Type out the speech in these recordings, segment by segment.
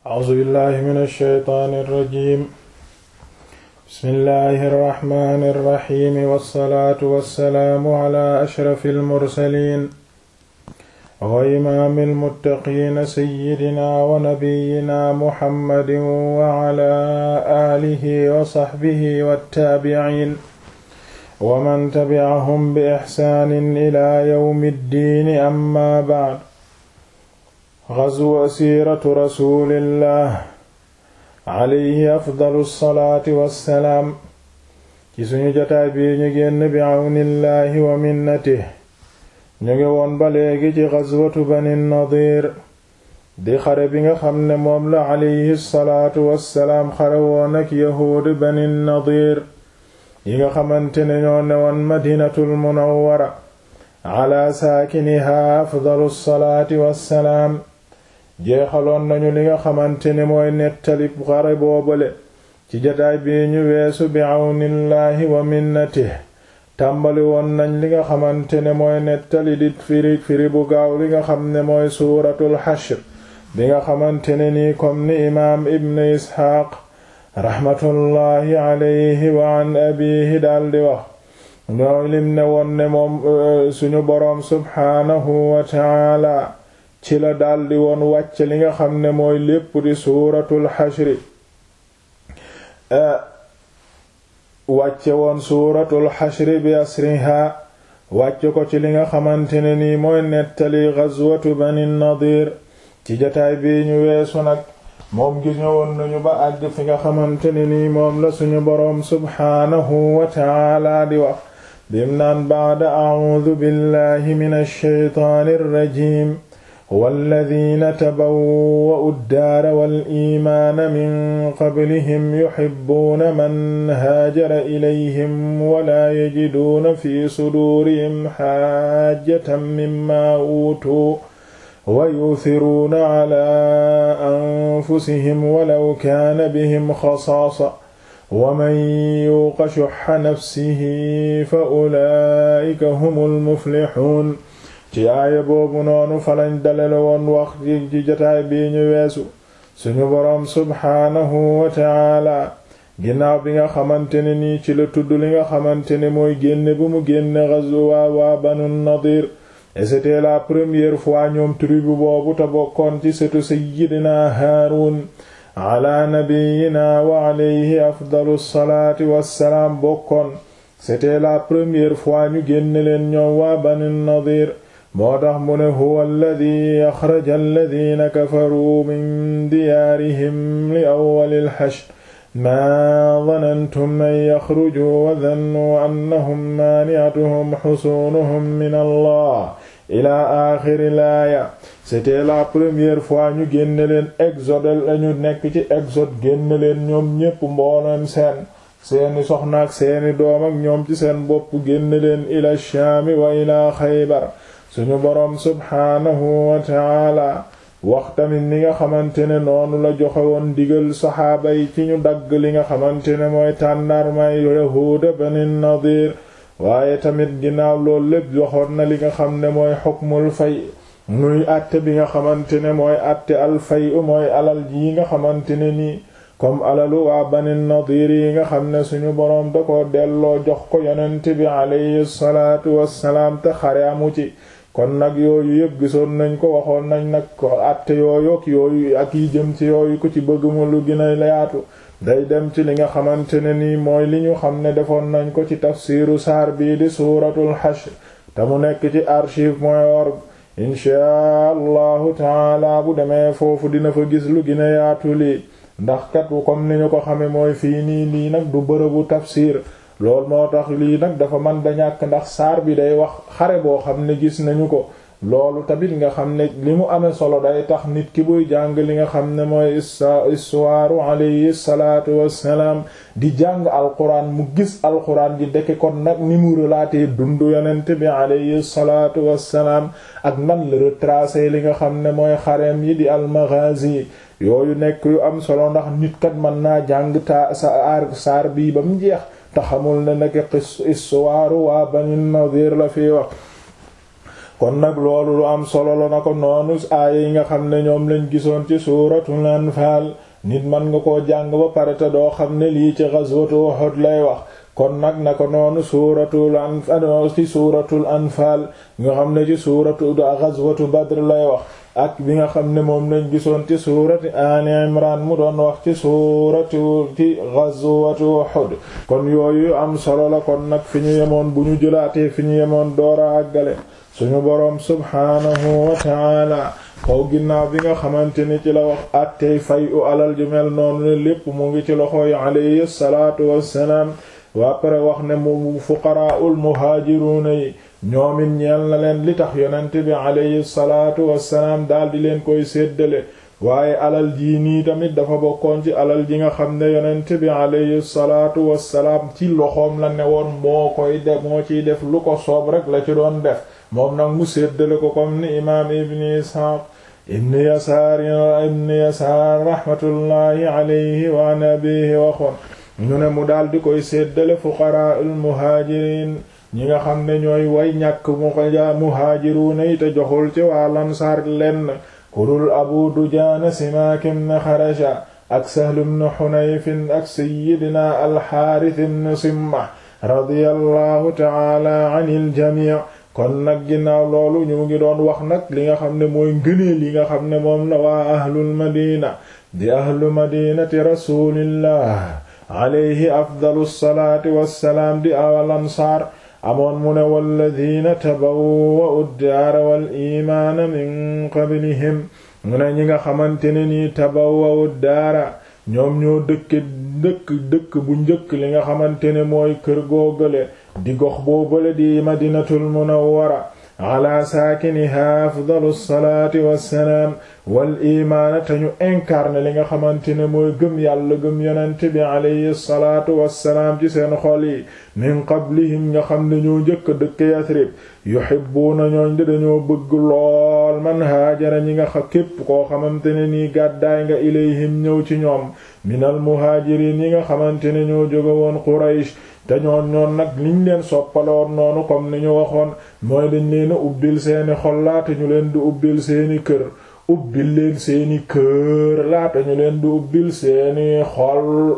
A'uuzu billaahi mina shaytaani rajiim. Bismillaahi rahmaani rahiim. Wassalaatu wassalaamu alaa ashrafil mursaliin. wa imaamil muttaqiin sayyidinaa wa nabiyyinaa Muhammadin wa alaa aalihi wa sahbihi wattaabi'iin. wa man tabi'ahum bi ihsaanin ilaa yawmi ddiini ammaa ba'd. Ghazwu siiratu rasuulillah alayhi afdalu salaati wassalaam. ci suñu jotaay bii ñu génn bi awnillahi wa minnatihi. ñu ngi woon ba léegi ci ghazwatu bani nadiir di xare bi nga xam ne moom la alayhi salaatu wassalaam xare woon ak yahuudi bani nadiir yi nga xamante ne ñoo newoon madinatul munawwara ala saakinihaa afdalu salaati wassalaam jeexaloon nañu li nga xamante ne mooy nettali xare boobale ci jataay bii ñu weesu bi àwnillaahi wa minnatihi tàmbali woon nañ li nga xamante ne mooy nettali di firi firi bu gaaw li nga xam ne mooy suuratul xashr bi nga xamante ne nii comme ni imaam ibn isxaaq raxmatullaahi alayhi wa an abiihi daldi wax ñooy lim ne woon ne moom suñu boroom subxaanahu wa taala ci la daldi woon wàcc li nga xam ne mooy lépp di suuratul xashri wàcce woon suuratul xashri bi asriha wàcce ko ci li nga xamante ne nii mooy nettali gazwatu bani nadir ci jataay bi ñu weesu nag moom gis ñëwoon nañu ba àgg fi nga xamante ne nii moom la suñu boroom subxaanahu wa taala di wax bim naan ba'da a'uudu billahi minash shaytaanir rajiim walladina tabawwa'u ddaara wal iimaana min qablihim yuhibbuuna man haajara ilayhim wala yajiduuna fi suduurihim haajatan mimmaa uutuu wa yu'thiruuna calaa anfusihim walaw kaana bihim xasaasa wa man yuuqa shuhha nafsihi fa ulaa'ika humul muflixuun ci aaya boobu noonu falañ dalale woon wax ci jotaay bii ñu weesu suñu boroom subhaanahu wa taala ginnaaw bi nga xamante ne nii ci la tudd li nga xamante ne mooy génne bu mu génne ghazwa waa banu nadir et c'était la première fois ñoom tribu boobu te bokkoon ci setu sayyidina haarun ala nabiyina wa alayhi afdalu salaati wassalaam bokkoon c'était la première fois ñu génne leen ñoom waa banu nadir moo tax mu ne huwa alladi axraja alladina kafaruu min diyaarihim li awwalil hashr maa danantum an yaxrujuu wa dannuu annahum maani'atuhum xusuunuhum min allah ila axiri laaya c'était la première fois ñu génne leen exode lañu nekk ci exode génne leen ñoom ñépp mbooleem seen seeni soxna ak seeni doom ak ñoom ci seen bopp génne leen ila shaami wa ila xaybar suñu boroom subhaanahu wa taala wax tamit ni nga xamante ne noonu la joxe woon digal saxaaba yi ci ñu dagg li nga xamante ne mooy tàndarmay yahuuda bani nadir waaye tamit ginnaaw loolu lépp joxoon na li nga xam ne mooy xukmul fay muy àtte bi nga xamante ne mooy àtte al fay mooy alal yi nga xamante ne nii comme alalu waa bani nadir yi nga xam ne suñu boroom da ko delloo jox ko yonent bi alayhi salaatu wassalaam te xare amu ci kon nag yooyu yëpp gisoon nañ ko waxoon nañ nag ko àtte yooyu ak yooyu ak yi jëm ci yooyu ku ci bëgg mu lu gën a yaatu day dem ci li nga xamante ne nii mooy li ñu xam ne defoon nañ ko ci tafsiru saar bii di suuratul hashr te mu nekk ci archive point org inchaa allahu taala bu demee foofu dina fa gis lu gën a yaatu lii ndax kat comme ni ñu ko xame mooy fii nii lii nag du bërëbu tafsir loolu moo tax lii nag dafa man da ñàkk ndax saar bi day wax xare boo xam ne gis nañu ko loolu tamit nga xam ne li mu amee solo day tax nit ki buy jàng li nga xam ne mooy istuwaaru alayhi salaatu wassalaam di jàng alquran mu gis alquran ji deke kon nag ni mu relaté dundu yonent bi alayhi salaatu wassalaam ak nan la retracé li nga xam ne mooy xareem yi di almaghazi yooyu nekk yu am solo ndax nit kat mën naa jàng ta sa aar saar bii ba mu jeex te xamul ne nekk histoire waa Bani Nadir la fi wax kon nag loolu lu am solo la na ko noonu aaya yi nga xam ne ñoom lañ gisoon ci suuratul anfaal nit man nga koo jàng ba pare te doo xam ne lii ci ghazwatu Uhud lay wax kon nag na ko noonu suuratul anfaal ci suuratul anfaal nga xam ne ci suuratu ghazwatu Badr lay wax ak bi nga xam ne moom lañ gisoon ci suurati Ali Imran mu doon wax ci suuratu ci ghazwatu Uhud kon yooyu am solo la kon nag fi ñu yemoon bu ñu jëlaatee fi ñu yemoon doora àggale suñu boroom subhaanahu wa ta'ala kaw ginnaaw bi nga xamante ni ci la wax attey fay u alal ju mel noonu ne lépp mu ngi ci loxoy alayhi salaatu wassalaam waa pare wax ne mu fuqaraa'ul muhaajiruuna yi ñoomit ñeel na leen li tax yonent bi alayhi salaatu wassalaam daldi leen koy séddale waaye alal jii nii tamit dafa bokkoon ci alal ji nga xam ne yonent bi alayhi salaatu wassalaam ci loxoom la ne woon moo koy def moo ciy def lu ko soob rek la ci doon def moom nag mu séddale ko comme ni imaam ibni isxaaq ibni yasaar ibni yasaar raxmatullaahi alayhi wa an abihi waxoon ñu ne mu daldi koy séddale fuqaraa al muhaajiriin ñi nga xam ne ñooy way ñàkk mu ko ja muhaajiruuna yi te joxul ci waa lansaar lenn kurul abu dujaana simaak ibn xarasha ak sahl ibn xunayf ak sayyidina alxaaris ibn simma radiyallahu taala anil jamii kon nag ginnaaw loolu ñu ngi doon wax nag li nga xam ne mooy ngëneel yi nga xam ne moom la waa ahlul madina di ahlu madinati rasulillah alayhi afdalu salaati wassalaam di awal ansaar amoon mu ne walladina tabawwa'u ad-daara wal iimaana min qablihim mu ne ñi nga xamante ne nii tabawwa'u ad-daara ñoom ñoo dëkk dëkk dëkk bu njëkk li nga xamante ne mooy kër googale di gox boobale di madinatul munawwara ala saakiniha afdalu salaati wassalaam wal imaana te ñu incarné li nga xamante ne mooy gëm yàlla gëm yonent bi alayhi salaatu wassalaam ci seen xol yi min qablihim nga xam ne ñoo njëkk dëkk Yasrib yuhibbuuna ñooñ de dañoo bëgg lool man haajara ñi nga xa képp koo xamante ne nii gàddaay nga ilayhim ñëw ci ñoom minal muhaajiriin yi nga xamante ne ñoo jóge woon Quraysh te ñoon ñoon nag liñ leen soppaloon noonu comme ni ñu waxoon mooy dañ leen a ubbil seeni xol laata ñu leen di ubbil seeni kër ubbil leen seeni kër laata ñu leen di ubbil seeni xol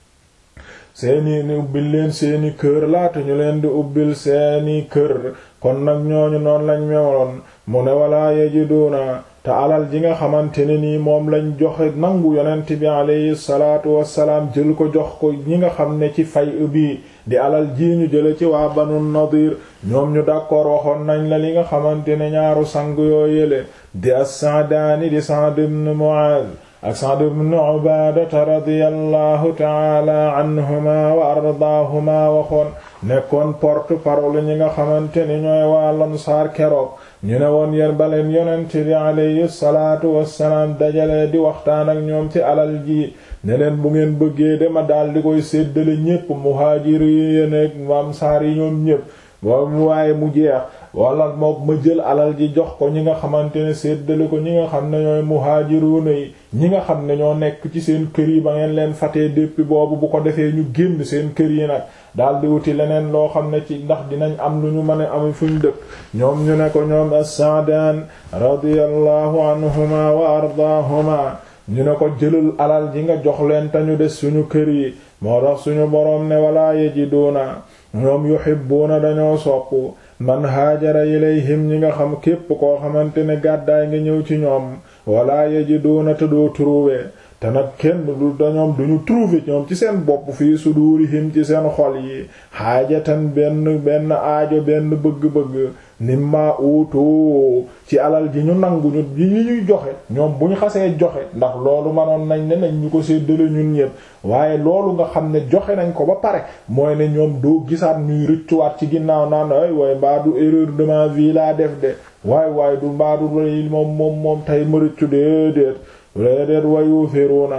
seeni ni ubbil leen seeni kër laata ñu leen di ubbil seeni kër kon nag ñooñu noonu lañ mewoon mu ne walaa yajiduuna te alal ji nga xamante ne nii moom lañ joxe nangu yonent bi alayhi salaatu wassalaam jël ko jox ko ñi nga xam ne ci fay bi di alal ji ñu jële ci waa banu nadir ñoom ñu d'accord waxoon nañ la li nga xamante ne ñaaru sang yoo yële di as-Sa'daani di Sa'd ibn Mu'aaz ak Sa'd ibn Ubaadata radiyallahu ta'ala anhuma wa ardaahuma waxoon nekkoon porte-parole ñi nga xamante ni ñooy waa Ansaar keroog ñu ne woon yéen baleen yonent bi alayhi salaatu wassalaam dajalee di waxtaan ak ñoom ci alal ji ne leen bu ngeen bëggee dema daal di koy séddale ñépp muhaajir yi nekk Ansaar yi ñoom ñépp boobu waaye mu jeex wala mook ma jël alal ji jox ko ñi nga xamante ne séddale ko ñi nga xam ne ñooy muhaajiruuna yi ñi nga xam ne ñoo nekk ci seen kër yi ba ngeen leen fatee depuis boobu bu ko defee ñu génn seen kër yi nag daal di wuti leneen loo xam ne ci ndax dinañ am lu ñu mën a am fuñ dëkk ñoom ñu ne ko ñoom as-Sa'daan radiyallahu anhuma wa ardaahuma ñu ne ko jëlal alal ji nga jox leen te ñu des suñu kër yi moo tax suñu boroom ne walaa yajiduuna ñoom yuhibbuuna dañoo sopp man haajara ilayhim ñi nga xam képp koo xamante ne gàddaay nga ñëw ci ñoom walaa yajiduuna te doo trouver te nag kenn du dañoom duñu trouver ñoom ci seen bopp fii sudurihim ci seen xol yi xaajatan benn benn aajo benn bëgg-bëgg nimma uutu ci alal ji ñu nangu ñu yi ñuy joxe ñoom bu ñu xasee joxe ndax loolu manoon nañ ne nañ ñu ko séddale ñun ñépp waaye loolu nga xam ne joxe nañ ko ba pare mooy ne ñoom doo gisaat ñuy rëccuwaat ci ginnaaw naan ay waaye mbaa du erreur de ma vie laa def de waay waaye du mbaa du moom moom moom tey ma rëccu déedéet déedéet wayu firuna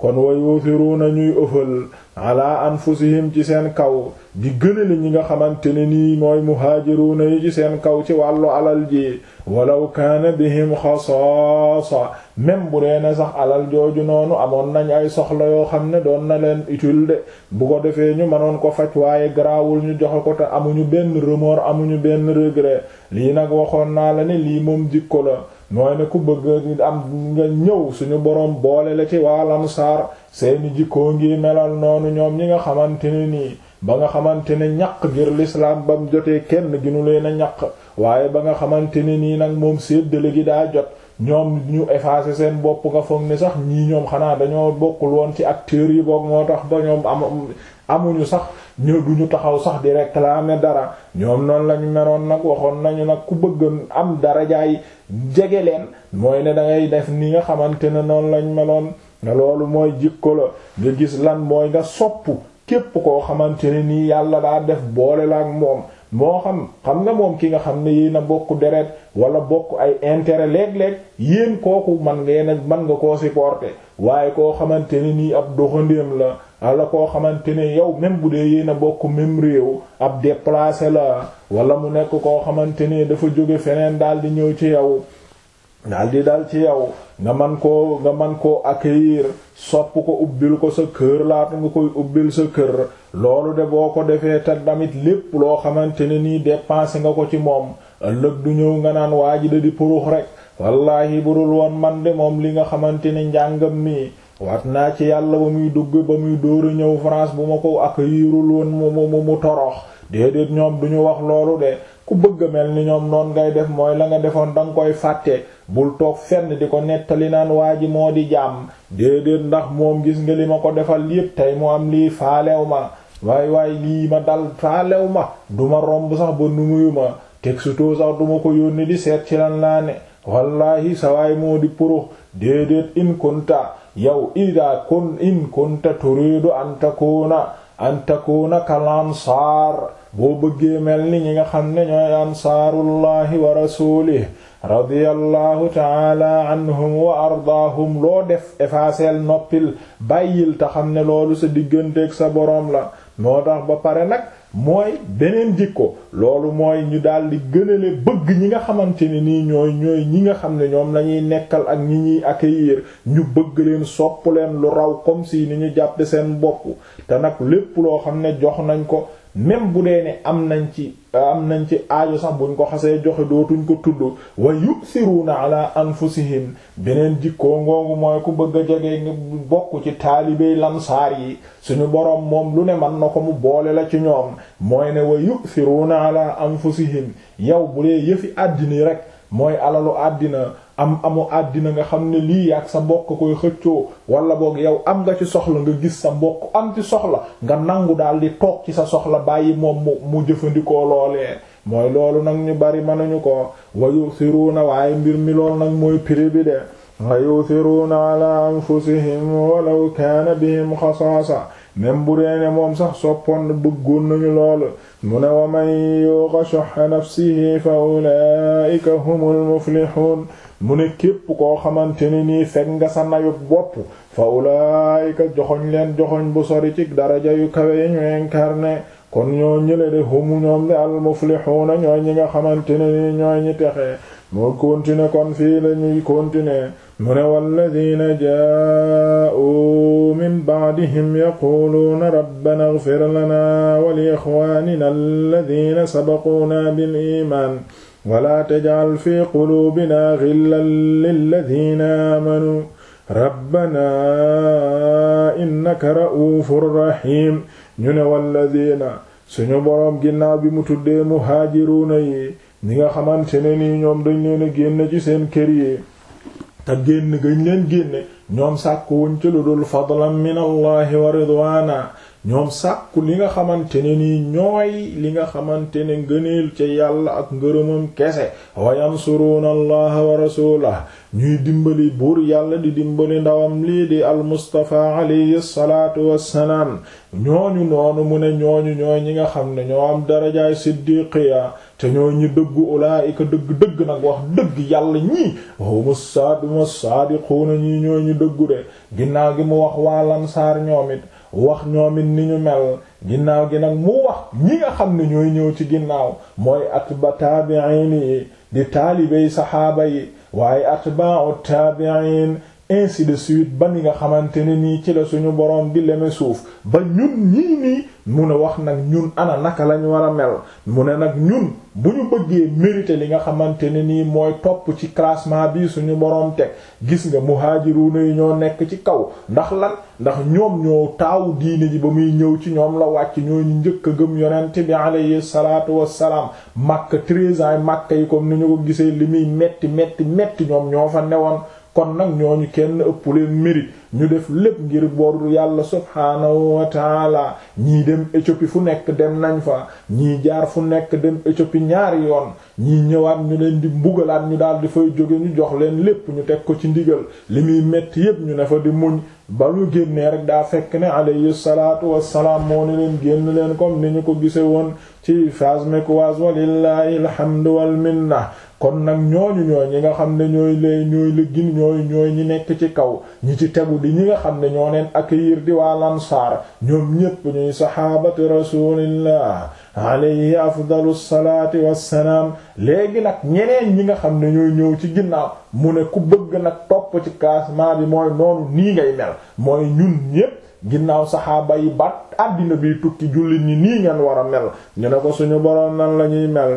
kon wa yuuthiruuna ñuy ëffal ala anfusihim ci seen kaw di gënale ñi nga xamante ne nii mooy muhaajiruuna yi ci seen kaw ci wàllu alal ji walaw kaana bihim xasaasa même bu dee ne sax alal jooju noonu amoon nañ ay soxla yoo xam ne doon na leen utile de bu ko defee ñu mënoon ko faj waaye garaawul ñu joxe ko te amuñu benn remords amuñu benn regret lii nag waxoon naa la ne lii moom jikko la mooy ne ku bëgg am nga ñëw suñu boroom boole la ci waa Ansaar seeni jikkoo ngi melal noonu ñoom ñi nga xamante ne nii ba nga xamante ne ñaq ngir l'islam bam jotee kenn ginu leen a ñaq waaye ba nga xamante ne nii nag moom séddale gi daa jot ñoom ñu effacer seen bopp nga foog ni sax ñii ñoom xanaa dañoo bokkul woon ci acteurs yi boog moo tax ba ñoom am amuñu sax ñëw duñu taxaw sax di réclamer dara ñoom noonu lañu meroon nag waxoon nañu nag ku bëgg am darajaay jege leen mooy ne dangay def ni nga xamante ne noonu lañ meloon nga loolu mooy jikko la nga gis lan mooy nga sopp képp koo xamante ne nii yàlla daa def boole la ak moom moo xam xam nga moom ki nga xam ne yéen a bokk deret wala bokk ay intérêt léeg-léeg yéen kooku man ngeen a man nga koo supporter waaye koo xamante ne nii ab doxandéem la wala koo xamante ne yow même bu dee yéen a bokk même réew ab déplacé la wala mu nekk koo xamante ne dafa jóge feneen daal di ñëw ci yow daal di dal ci yow nga man koo nga man koo accueillir sopp ko ubbil ko sa kër laata nga koy ubbil sa kër loolu de boo ko defee te tamit lépp loo xamante ne nii dépensé nga ko ci moom ëllëg du ñëw nga naan waa ji da di purux rek wallaahi budul woon man de moom li nga xamante ne njàngam mi wat naa ci yàlla ba muy dugg ba muy dóoru ñëw France bu ma ko accueillirul woon mu mu mu torox déedéet ñoom duñu wax loolu de ku bëgg a mel ni ñoom noon ngay def mooy la nga defoon danga koy fàtte bul toog fenn di ko nettali naan waa ji moo di jàmm déedéet ndax moom gis nga li ma ko defal yépp tey mu am lii faalew ma waay waay lii ma dal faalew ma duma romb sax ba numuyu ma texto sax duma ko yónni di seet ci lan laa ne wallaahi sa waay moo di purux déedéet in kunta yow ida kun in kunta turidu an takuna an takuna kal ansaar boo bëggee mel ni ñi nga xam ne ñooy ansaarullahi wa rasulih radiyallahu taala anhum wa ardaahum loo def effacer noppil bàyyil te xam ne loolu sa digganteeg sa boroom la moo tax ba pare nag mooy beneen jikko loolu mooy ñu daldi gënale bëgg ñi nga xamante ne nii ñooy ñooy ñi nga xam ne ñoom lañuy nekkal ak ñi ñuy accueillir ñu bëgg leen sopp leen lu raw comme si ni ñu jàppe seen bopp te nag lépp loo xam ne jox nañ ko même bu dee ne am nañ ci am nañ ci aajo sax buñ ko xasee joxe dootuñ ko tudd wa yu'thiruna ala anfusihim beneen jikkoo ngoongu mooy ku bëgg a jege nga bokk ci taalibey lansaar yi suñu boroom moom lu ne man na ko mu boole la ci ñoom mooy ne wa yu'thiruna ala anfusihim yow bu dee yëfi àddina rek mooy alalu àddina am amu àddina nga xam ne lii ak sa mbokk koy xëccoo wala boog yow am nga ci soxla nga gis sa mbokk am ci soxla nga nangu daal di toog ci sa soxla bàyyi moom mu mu jëfandikoo loolee mooy loolu nag ñu bari mënuñu ko wa yusiruuna waaye mbir mi loolu nag mooy prix bi de wa yusiruuna ala anfusihim walaw kaana bihim xasaasa même bu reene moom sax soppoon bëggoon nañu loolu mu ne wa man yuqa shuhha nafsihi fa ulaa'ika humul muflihun mu ne képp koo xamante ne nii fekk nga sa nayut bopp fa ulaayika joxoñ leen joxoñ bu sori ci daraja yu kawe yi ñu incarné kon ñoo ñële de humu ñoom de al muflixuuna ñooy ñi nga xamante ne nii ñooy ñi texe moo continuer kon fii la ñuy continuer mu ne walladina jaa'u min ba'dihim yaquluuna rabbana ighfir lana wa li ixwaanina alladina sabaquuna bil iimaan wala tajal fi quluubina ghillan lilladina aamanu rabbana innaka ra'uufur rahiim ñu ne walladina suñu boroom ginnaaw bi mu tuddee muhaajiruuna yi ñi nga xamante ne nii ñoom dañ leen a génn ci seen kër yi te génn gañ leen génne ñoom sàkku wuñ ci lu dul fadlan min allahi wa ridwaana ñoom sàkku li nga xamante ne nii ñooy li nga xamante ne ngëneel ca yàlla ak ngërëmam kese wa yansuruuna allaha wa rasulah ñuy dimbali buur yàlla di dimbali ndawam lii di almustafa alayhi salaatu wassalaam ñooñu noonu mu ne ñooñu ñooy ñi nga xam ne ñoo am darajaay siddiqiya te ñooy ñi dëggu ulaayika dëgg-dëgg nag wax dëgg yàlla ñii huma saaduma saadiquuna ñii ñooy ñi dëggu de ginnaaw gi mu wax waa lansaar ñoom it wax ñoom it ni ñu mel ginnaaw gi nag mu wax ñi nga xam ne ñooy ñëw ci ginnaaw mooy atba taabi'in yi di taalibey saxaaba yi waaye atba'u taabi'in ainsi de suite ba ni nga xamante ne nii ci la suñu boroom di leme suuf ba ñun ñii nii mu ne wax nag ñun ana naka lañ war a mel mu ne nag ñun bu ñu bëggee mériter li nga xamante ne nii mooy topp ci classement bi suñu boroom teg gis nga muhaajiruuna yi ñoo nekk ci kaw ndax lan ndax ñoom ñoo taawu diine ji ba muy ñëw ci ñoom la wàcc ñoo ñu njëkk a gëm yonent bi alayhi salaatu wassalaam Makka treize ans Makka yi comme ni ñu ko gisee li muy metti metti metti ñoom ñoo fa newoon kon nag ñooñu kenn ëpp leen mérite ñu def lépp ngir bor yàlla subhaanahu wa taala ñii dem Éthiopie fu nekk dem nañ fa ñii jaar fu nekk dem Éthiopie ñaari yoon ñii ñëwaat ñu leen di mbugalaat ñu daal di fay jóge ñu jox leen lépp ñu teg ko ci ndigal li muy metti yépp ñu ne fa di muñ ba ñu génnee rek daa fekk ne alayhi salaatu wassalaam moo ni leen génn leen comme ni ñu ko gise woon ci phase mecquoise walillahi alhamdu wal minna kon nag ñooñu ñooy ñi nga xam ne ñooy lay ñooy la gin ñooy ñooy ñi nekk ci kaw ñi ci tegu di ñi nga xam ne ñoo leen accueillir di waa lansaar ñoom ñépp ñuy saxaabati rasulillah alayhi afdalu salaati wassalaam léegi nag ñeneen ñi nga xam ne ñooy ñëw ci ginnaaw mu ne ku bëgg nag topp ci classement bi mooy noonu nii ngay mel mooy ñun ñépp ginnaaw saxaaba yi ba àddina bi tukki jullit ñi nii ngeen war a mel ñu ne ko suñu boroom nan lañuy mel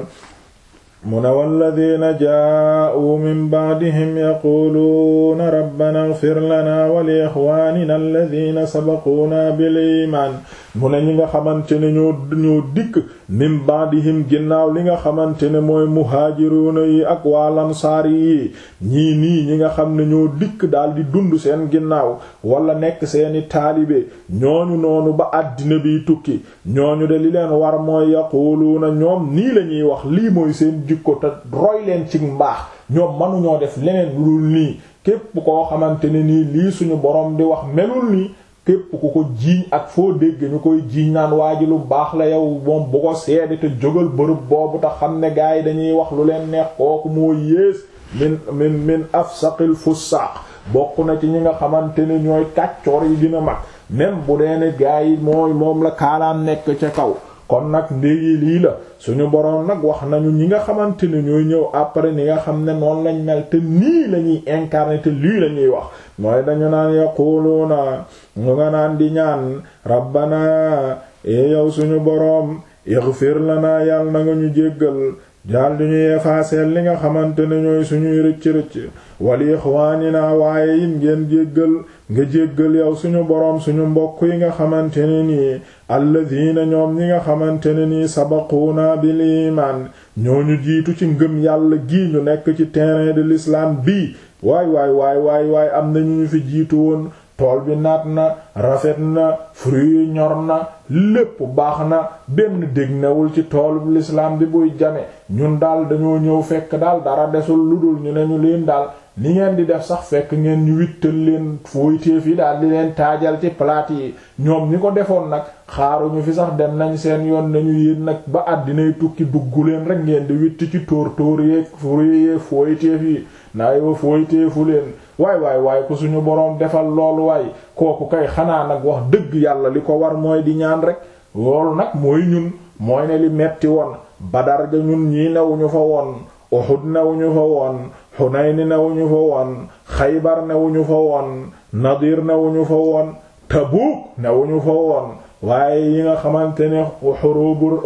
mu ne walladina jaa'uu min ba'dihim yaquluuna rabbana ighfir lana wa li ixwaanina alladina sabaquuna bil iimaan mu ne ñi nga xamante ne ñoo ñoo dikk min ba'dihim ginnaaw li nga xamante ne mooy muhaajiruuna yi ak waa lansaar yi ñii nii ñi nga xam ne ñoo dikk daldi dund seen ginnaaw wala nekk seeni taalibe ñooñu noonu ba àddina biy tukki ñooñu de li leen war mooy yaquluuna ñoom nii lañuy wax lii mooy seen jikko te roy leen ci mbaax ñoom mënuñoo def leneen lu dul nii képp koo xamante ne nii lii suñu borom di wax melul nii képp ku ko jiiñ ak foo dégg ñu koy jiiñ naan waa ji lu baax la yow moom bu ko seede te jógal bërëb boobu te xam ne gaa yi dañuy wax lu leen neex kooku moo yées min min min afsaqil fussaq bokk na ci ñi nga xamante ne ñooy kàccoor yi dina mag même bu dee ne gaa yi mooy moom la kaalaan nekk ca kaw kon nag ndégi lii la suñu boroom nag wax nañu ñi nga xamante ne ñooy ñëw après ni nga xam ne noonu lañ mel te nii la ñuy incarner te lii la ñuy wax mooy dañu naan yaquluuna ñu nga naan di ñaan rabbana e yow suñu boroom ighfir lana yàlla na nga ñu jéggal daal di ñuy effacer li nga xamante ne ñooy suñuy rëcc-rëcc wali ixwaanina waaye it ngeen jéggal nga jéggal yow suñu boroom suñu mbokk yi nga xamante ne nii alladina ñoom ñi nga xamante ne nii sabaquuna bil iman ñooñu jiitu ci ngëm yàlla gii ñu nekk ci terrain de l'islam bii waay waay waay waay waay am na ñu ñu fi jiitu woon tool bi naat na rafet na fruit yi ñor na lépp baax na benn dég newul ci toolu l'islam bi buy jame ñun daal dañoo ñëw fekk daal dara desul lu dul ñu ne ñu leen daal li ngeen di def sax fekk ngeen ñu wittal leen fooytéef yi daal di leen taajal ci plate yi ñoom ñi ko defoon nag xaaruñu fi sax dem nañ seen yoon nañu yéen nag ba àddinay tukki dugg leen rek ngeen di witt ci tóor tóor yeeg fruit yeeg fooytéef yi naay wa fooytéefu leen waay waay waay ku suñu boroom defal loolu waay kooku kay xanaa nag wax dëgg yàlla li ko war mooy di ñaan rek loolu nag mooy ñun mooy ne li metti woon Badar ga ñun ñii newuñu fa woon Uhud newuñu fa woon Hunayn newuñu fa woon Xaybar newuñu fa woon Nadir newuñu fa woon Tabuk newuñu fa woon waaye yi nga xamante ne xurubu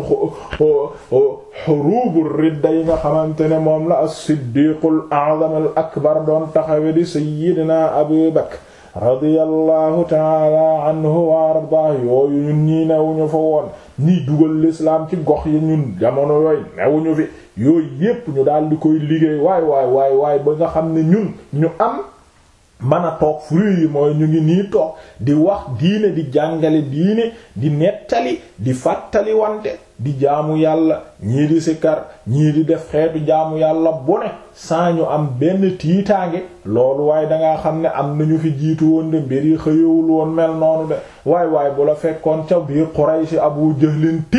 xurubu ridda yi nga xamante ne moom la as-siddiqul a'zam al akbar doon taxawe di sayyidina Abu Bakr radiyallahu taala anhu wa ardah yooyu ñun ñii newuñu fa woon ñii dugal l'islam ci gox yi ñun jamono yooyu newuñu fi yooyu yépp ñu daal di koy liggéey waay waay waay waay ba nga xam ne ñun ñu am mën a toog fruit yi mooy ñu ngi nii toog di wax diine di jàngale diine di nettali di fàttali wante di jaamu yàlla ñii di sikar ñii di def xeetu jaamu yàlla bu ne saa ñu am benn tiitaange loolu waaye dangaa xam ne am nañu fi jiitu woon de mbir yi xëyewul woon mel noonu de waay waay bu la fekkoon ca biir Quraysh Abu Jahlin tiim la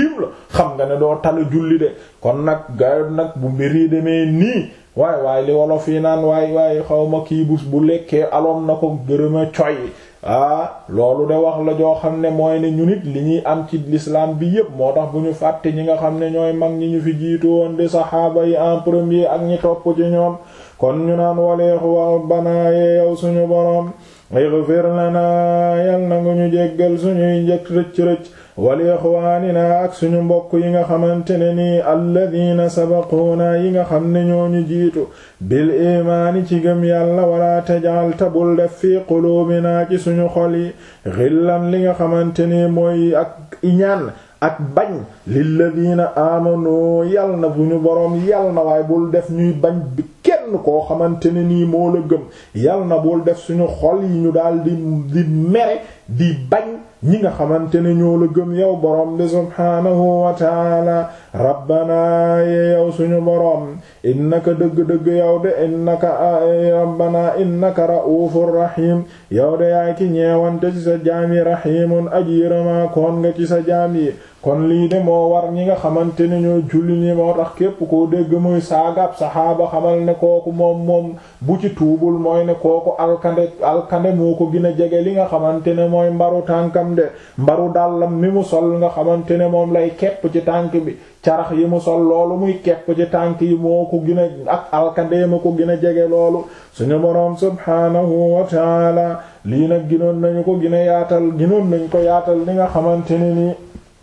xam nga ne doo tala julli de kon nag gaay nag bu mbir yi demee nii waay waay li wolof yi naan waay waay xaw ma kii bus bu lekkee aloom na ko gërëma coy ah loolu de wax la joo xam ne mooy ne ñu nit li ñuy am ci l'islam bi yépp moo tax bu ñu fàtte ñi nga xam ne ñooy mag ñi ñu fi jiitu woon di saxaaba yi en premier ak ñi topp ci ñoom kon ñu naan waleexu wa banaaye yow suñu boroom ighfir lana yal na nga ñu jéggal suñuy njëkk rëcc-rëcc wali ixwaanina ak suñu mbokk yi nga xamante ne nii alladina sabaquuna yi nga xam ne ñooñu jiitu bil imaani ci gëm yàlla wala tajal tabul def fi quluubina ci suñu xol yi xillan li nga xamante ne mooy ak iñaan ak bañ lilladina amanu yal na bu ñu boroom yal na waaye bul def ñuy bañ bi kenn koo xamante ne nii moo la gëm yal na bul def suñu xol yi ñu daal di di mere di bañ ñi nga xamante ne ñoo la gëm yow boroom bi subhaanahu wa taala rabbana ye yow suñu boroom innaka dëgg-dëgg yow de innaka rabbana innaka ra'ufur rahim yow de yaay ki ñeewante ci sa jaam yi rahimun aji yërëmaa koon nga ci sa jaam yi kon lii de moo war ñi nga xamante ne ñoo julli ñi moo tax képp koo dégg muy saagab saxaaba xamal ne kooku moom moom bu ci tuubul mooy ne kooku alkande alkande moo ko gën a jege li nga xamante ne mooy mbaru tànkam de mbaru dàllam mi mu sol nga xamante ne moom lay kepp ci tànk bi carax yi mu sol loolu muy kepp ci tànk yi moo ko gën a ak alkande ma ko gën a jege loolu suñu boroom subhaanahu wa taala lii nag ginoon nañu ko gën a yaatal ginoon nañu ko yaatal li nga xamante ne nii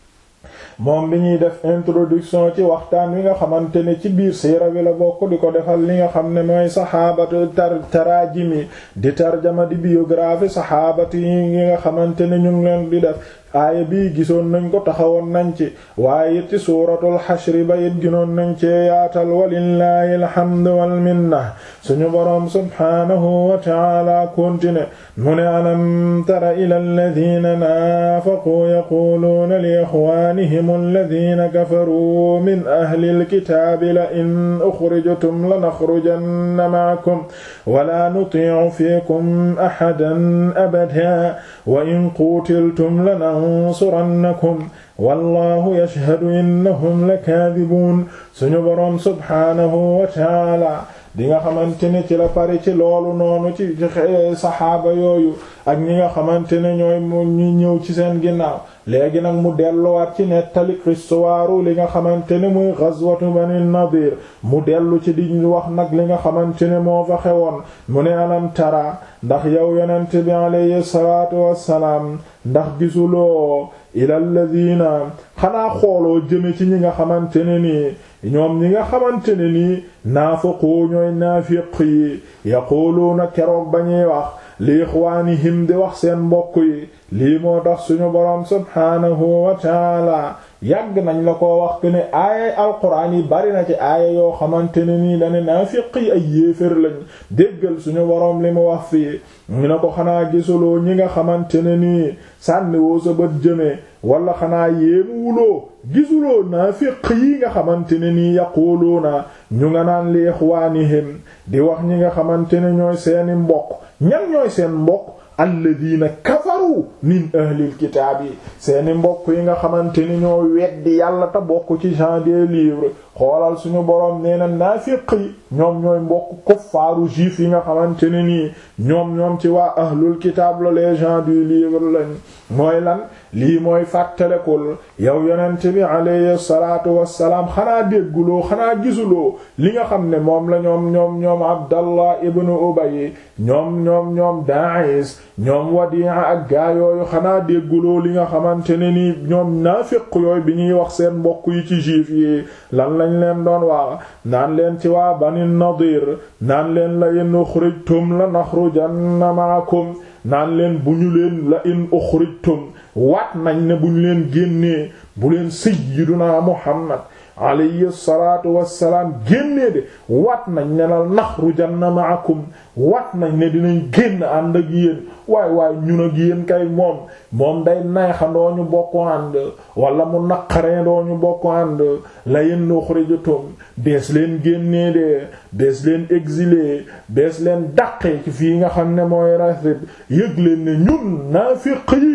moom bi ñuy def introduction ci waxtaan wi nga xamante ne ci biir siira bi la bokk di ko defal li nga xam ne mooy saxaabatu tar taraajimi di tarjama di biographie saxaabati yi nga xamante ne ñu ngi leen di def aaya bii gisoon nañ ko taxawoon nañ ci waaye it ci suuratul xashri ba it ginoon nañ cee yaatal walillahi alhamdu wal minna suñu boroom subhaanahu wa ta'ala continue mu ne alam tara ila alladhina naafaquu yaquluuna li ixwaanihim alladhina kafaruu min ahli alkitaabi la in uxrijtum lanaxrujanna ma'akum wala nutii'u fiikum ahadan abadan wa in quutiltum lanansurannakum wallahu yashhadu innahum lakaadibuun suñu boroom subhaanahu wa ta'ala di nga xamante ne ci la pare ci loolu noonu ci saxaaba yooyu ak ñi nga xamante ne ñooy mu ñu ñëw ci seen ginnaaw léegi nag mu delluwaat ci nettali histoire li nga xamante ne muy ghazwatu bani nadir mu dellu ci di wax nag li nga xamante ne moo fa xewoon mu ne alam tara ndax yow yonent bi alayhi salaatu wassalaam ndax gisuloo ila alladina xanaa xooloo jëme ci ñi nga xamante ne nii ñoom ñi nga xamante ne nii naafaqoo ñooy naafiq yi yaquluuna keroog ba ñuy wax li ixwaanihim di wax seen mbokk yi lii moo tax suñu boroom subhaanahu wa taala yàgg nañ la ko wax que ne aaya alquran yi bari na ci aaya yoo xamante ne nii dane naafiq yi ay yéefér lañ déggal suñu boroom li mu wax fii ñu ne ko xanaa gisuloo ñi nga xamante ne nii sànniwoo sa bët jëmee wala xanaa yéemu wuloo gisuloo naafiq yi nga xamante ne nii yaquluuna ñu nga naan li ixwaanihim di wax ñi nga xamante ne ñooy seeni mbokk ñan ñooy seen mbokk alladina kafaru min ahlil kitaab yi seeni mbokk yi nga xamante ni ñoo weddi yàlla te bokk ci gens des livres xoolal suñu boroom nee na naafiq yi ñoom ñooy mbokk kuffaaru juif yi nga xamante ne nii ñoom ñoom ci waa ahlul kitaab la les gens du livre lañ mooy lan lii mooy fàttalekul yow yonent bi alayhi salaatu wassalaam xanaa dégguloo xanaa gisuloo li nga xam ne moom la ñoom ñoom ñoom abdallah ibnu ubay ñoom ñoom ñoom daais ñoom wadi'a ak gaa yooyu xanaa dégguloo li nga xamante ne nii ñoom naafiq yooyu bi ñuy wax seen mbokk yi ci juif yi lan lañ leen doon wax naan leen ci waa bani nadir naan leen la in uxrijtum la naxrujanna ma'akum naan leen bu ñu leen la in uxrijtum waat nañ ne bu ñu leen génnee bu leen sayyiduna muhammad alayhi salaatu wassalaam génnee de waat nañ ne la naxrujanna ma'akum waat nañ ne dinañ génn ànd ak yéen waay waay ñun ak yéen kay moom moom day neexandoo ñu bokk ànd wala mu naqareendoo ñu bokk ànd la in uxrijtum bees leen génnee de bees leen exilé bees leen dàqee ci fii nga xam ne mooy rasib yëg leen ne ñun naafiq yi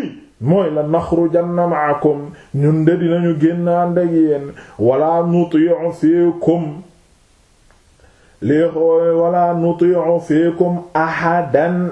mooy la naxrujanna ma'akum ñun de dinañu génn ànd ak yéen wala nuti'u fiikum li wala nuti'u fiikum ahadan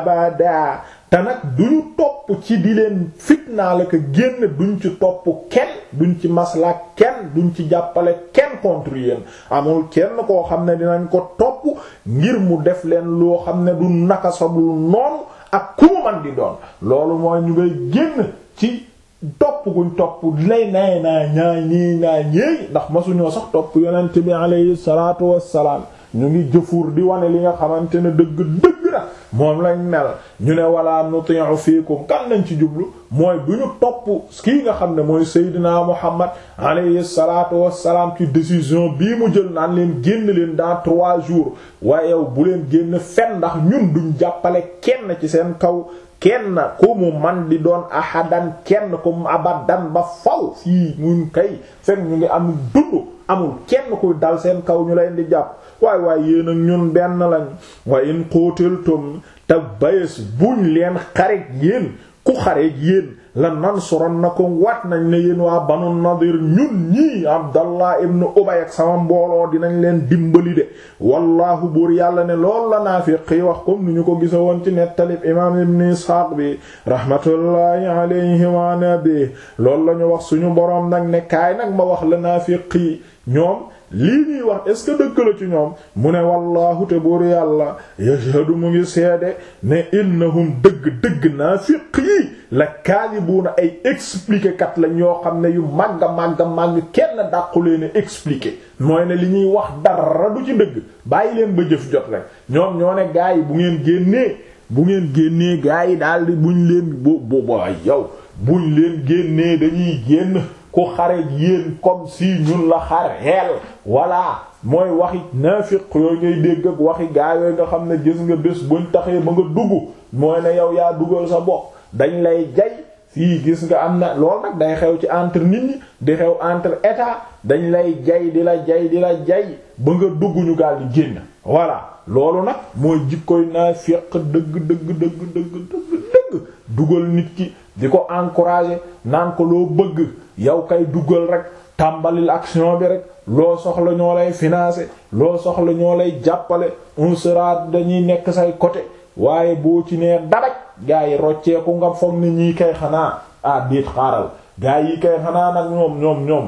abada te nag duñu topp ci di leen fitnaa la ko génn duñ ci topp kenn duñ ci masla kenn duñ ci jàppale kenn contre yéen amul kenn koo xam ne dinañ ko topp ngir mu def leen loo xam ne du naka sabul noonu ak ku mu man di doon loolu mooy ñu ngay génn ci topp guñ topp lay nay naa ñaa ñii naa ñéey ndax masuñoo sax topp yonent bi alayhi salaatu wassalaam ñu ngi jëfur di wane li nga xamante ne dëgg dëgg na moom lañ mel ñu ne wala nuti'u fiikum kan lañ ci jublu mooy du ñu topp kii nga xam ne mooy Seydina Muhammad alayhi salaatu wassalaam ci décision bii mu jël naan leen génn leen dans trois jours waaye yow bu leen génn fen ndax ñun duñ jàppale kenn ci seen kaw kenn ku mu man di doon ahadan kenn ku mu abadan ba faw fii mun kay fekk ñu ngi am dund amul kenn kuy dal seen kaw ñu leen di jàpp waay waay yéen ak ñun benn lañ wa in qutiltum te bayes buñ leen xareeg yéen ku xareeg yéen la nansurannakum wat nañ ne yéen waa banu nadir ñun ñii abdallah ibn ubay ak sama mbooloo dinañ leen dimbali de wallahu buur yàlla ne loolu la naafiq yi wax comme ni ñu ko gisa woon ci nettalib imam ibn isxaaq bi rahmatullahi alayhi wa nabi loolu la ñu wax suñu boroom nag ne kaay nag ma wax la naafiq yi ñoom lii ñuy wax est-ce que dëgg la ci ñoom mu ne wallaahu te buur yàlla yashhadu mu ngi seede ne innahum dëgg-dëgg naafiq yi la kaadibuuna ay expliquer kat la ñoo xam ne yu màgga màgga màgg kenn dàqu leen expliquer mooy ne li ñuy wax dara du ci dëgg bàyyi leen ba jëf jot rek ñoom ñoo ne gaa yi bu ngeen génnee bu ngeen génnee gaa yi daal di buñ leen bo bo yow buñ leen génnee dañuy génn ku xare yéen comme si ñun la xareel voilà mooy waxi naafiq yooyu ngay dégg ak waxi gaa yooyu nga xam ne gis nga bés buñ taxee ba nga dugg mooy ne yow yaa dugal sa bopp dañ lay jay fii gis nga am na loolu nag day xew ci entre nit ñi di xew entre état dañ lay jay di la jay di la jay ba nga dugg ñu gaal di génn voilà loolu nag mooy jikkoy naafiq dëgg dëgg dëgg dëgg dëgg dëgg dugal nit ki di ko encourager naan ko loo bëgg yow kay duggal rek tàmbalil action bi rek loo soxla ñoo lay financer loo soxla ñoo lay jàppale on sera dañuy nekk say côté waaye boo ci nee daraj gaa yi rocceeku nga foog ni ñii kay xanaa ah déet xaaral gaa yi kay xanaa nag ñoom ñoom ñoom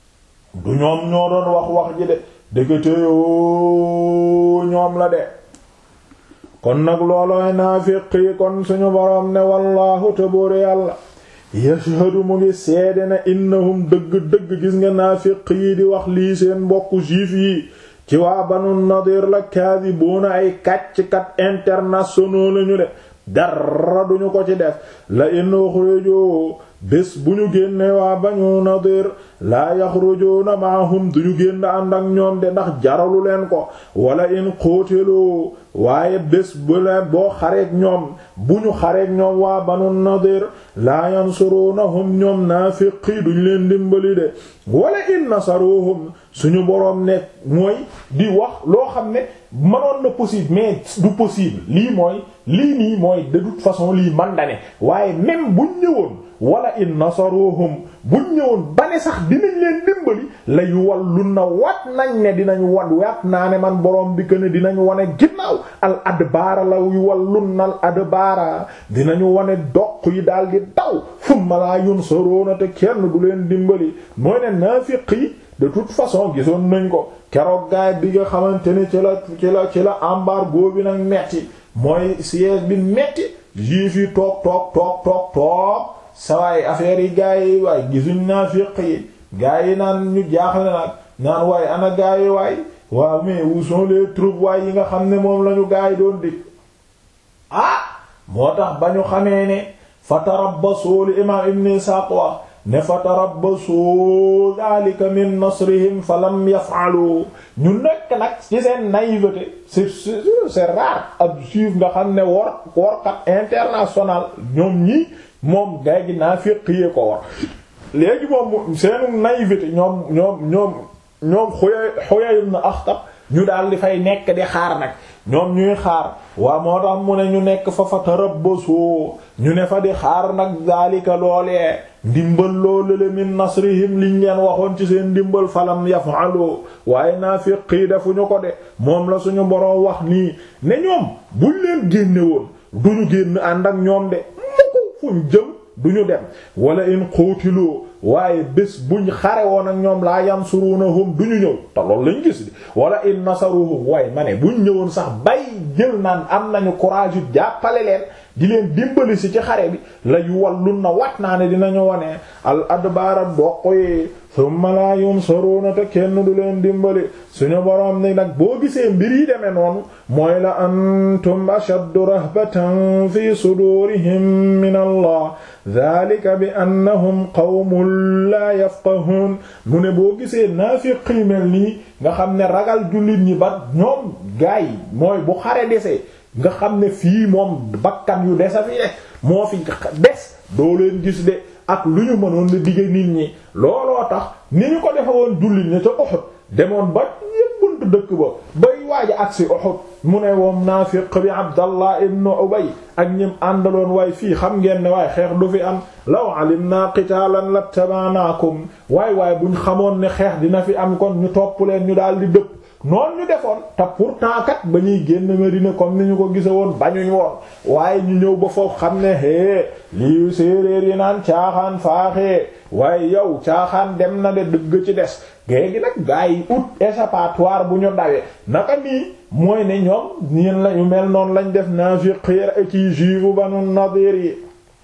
du ñoom ñoo doon wax wax ji de dëggate yoo ñoom la de kon nag loolooy naafiq yi kon suñu boroom ne wallaahu tabóore yàlla yashhadu mu ngi seede na innahum dëgg-dëgg gis nga naafiq yi di wax lii seen mbokku juif yi ci waa banu nadir la kaadibuuna ay kàcc-kat internationaux lañu de dara duñu ko ci def la in uxrijoo bés bu ñu génne waa banu nadir laa yaxrujuuna maahum duñu génn ànd ak ñoom de ndax jaralu leen ko wala in qutilu waaye bés bu leen boo xareek ñoom bu ñu xareek ñoom waa banu nadir laa yansurunahum ñoom naafiqi duñ leen dimbali de wala in nasaruhum suñu boroom ne mooy di wax loo xam ne mënoon na possible mais du possible lii mooy lii nii mooy de toute façon lii man da ne waaye même buñ ñëwoon wala in nasaruhum buñ ñëwoon ba ne sax dinañ leen dimbali la yu wallun na wat nañ ne dinañ wat wat naa ne man boroom bi que ne dinañ wane ginnaaw al adbaara la yu wallun na al adbaara dinañu wane doq yi daal di daw summa laa yunsaruna te kenn du leen dimbali mooy ne naafiq yi de toute façon gisoon nañ ko keroog gaay bi nga xamante ne ci la ci la ci la embargo bi nag metti mooy siège bi metti juif yi toog toog toog toog toog sawaay affaire yi gaay yi waay gisuñ naafiq yi gaay yi naan ñu jaaxle nag naan waaye ana gaay yi waay waaw mais où sont les troupes waay yi nga xam ne moom lañu gaay yi doon dig ah moo tax ba ñu xamee ne fatarabbasu li imam ibn Isaaq wax ne fatarabbasu dhalika min nasrihim fa lam yaf'alu ñu nekk nag ci seen naïveté c'est c'est rare ab juif nga xam ne wor workat international ñoom ñi moom gay gi naa féqiyee ko war léegi moom seenu naïveté ñoom ñoom ñoom ñoom Huyay Huyay ibn Akhtab ñu daal di fay nekk di xaar nag ñoom ñuy xaar waa moo tax mu ne ñu nekk fa fa tarabbasu ñu ne fa di xaar nag daalika loolee ndimbal loolu le min nasrihim liñ leen waxoon ci seen ndimbal falam yafalu waaye naafiqi defuñu ko de moom la suñu boroom wax nii ne ñoom buñ leen génne woon duñu génn ànd ak ñoom de mukk fuñ jëm duñu dem wala in xuutiloo waaye bés buñ xare woon ak ñoom laa yansurunahum duñu ñëw te loolu lañ gis di wala in nasaruhum waaye ma ne buñ ñëwoon sax bay jël naan am nañu courage yu jàppale leen di leen dimbali si ci xare bi la yu wallun na wat naa ne dinañu wone al adbaara doq yi thumma la yunsaruna te kenn du leen dimbali suñu boroom ni nag boo gisee mbir yi demee noonu mooy la antum ashaddu rahbatan fi sudurihim min allah dhalika bi annahum qawmun la yafqahun mu ne boo gisee naafiqi mel nii nga xam ne ragal jullit ñi ba ñoom gaay mooy bu xare desee nga xam ne fii moom bakkan yu desa fi rek moo fi des doo leen gis de ak lu ñu mënoon la digge nit ñi looloo tax ni ñu ko defe woon jullit ñi ca Uhud demoon ba yépp buntu dëkk ba bay waaja agsi Uhud mu ne woom naafiq bi Abdallah ibn Ubay ak ñim àndaloon waay fii xam ngeen ne waaye xeex du fi am law alimna qitaalan lattaba'nakum waay waay buñ xamoon ne xeex dina fi am kon ñu topp leen ñu daal di dëpp noonu ñu defoon te pourtant kat ba ñuy génn Medina comme ni ñu ko gisa woon bañuñ woon waaye ñu ñëw ba foofu xam ne hee lii séeréer yi naan caaxaan faaxee waaye yow caaxaan dem na de dëgg ci des géegi nag gaa yi ut échappatoire bu ñu dawee naka nii mooy ne ñoom ñeen lañu mel noonu lañ def naafiqiir ci juifu Banu Nadir yi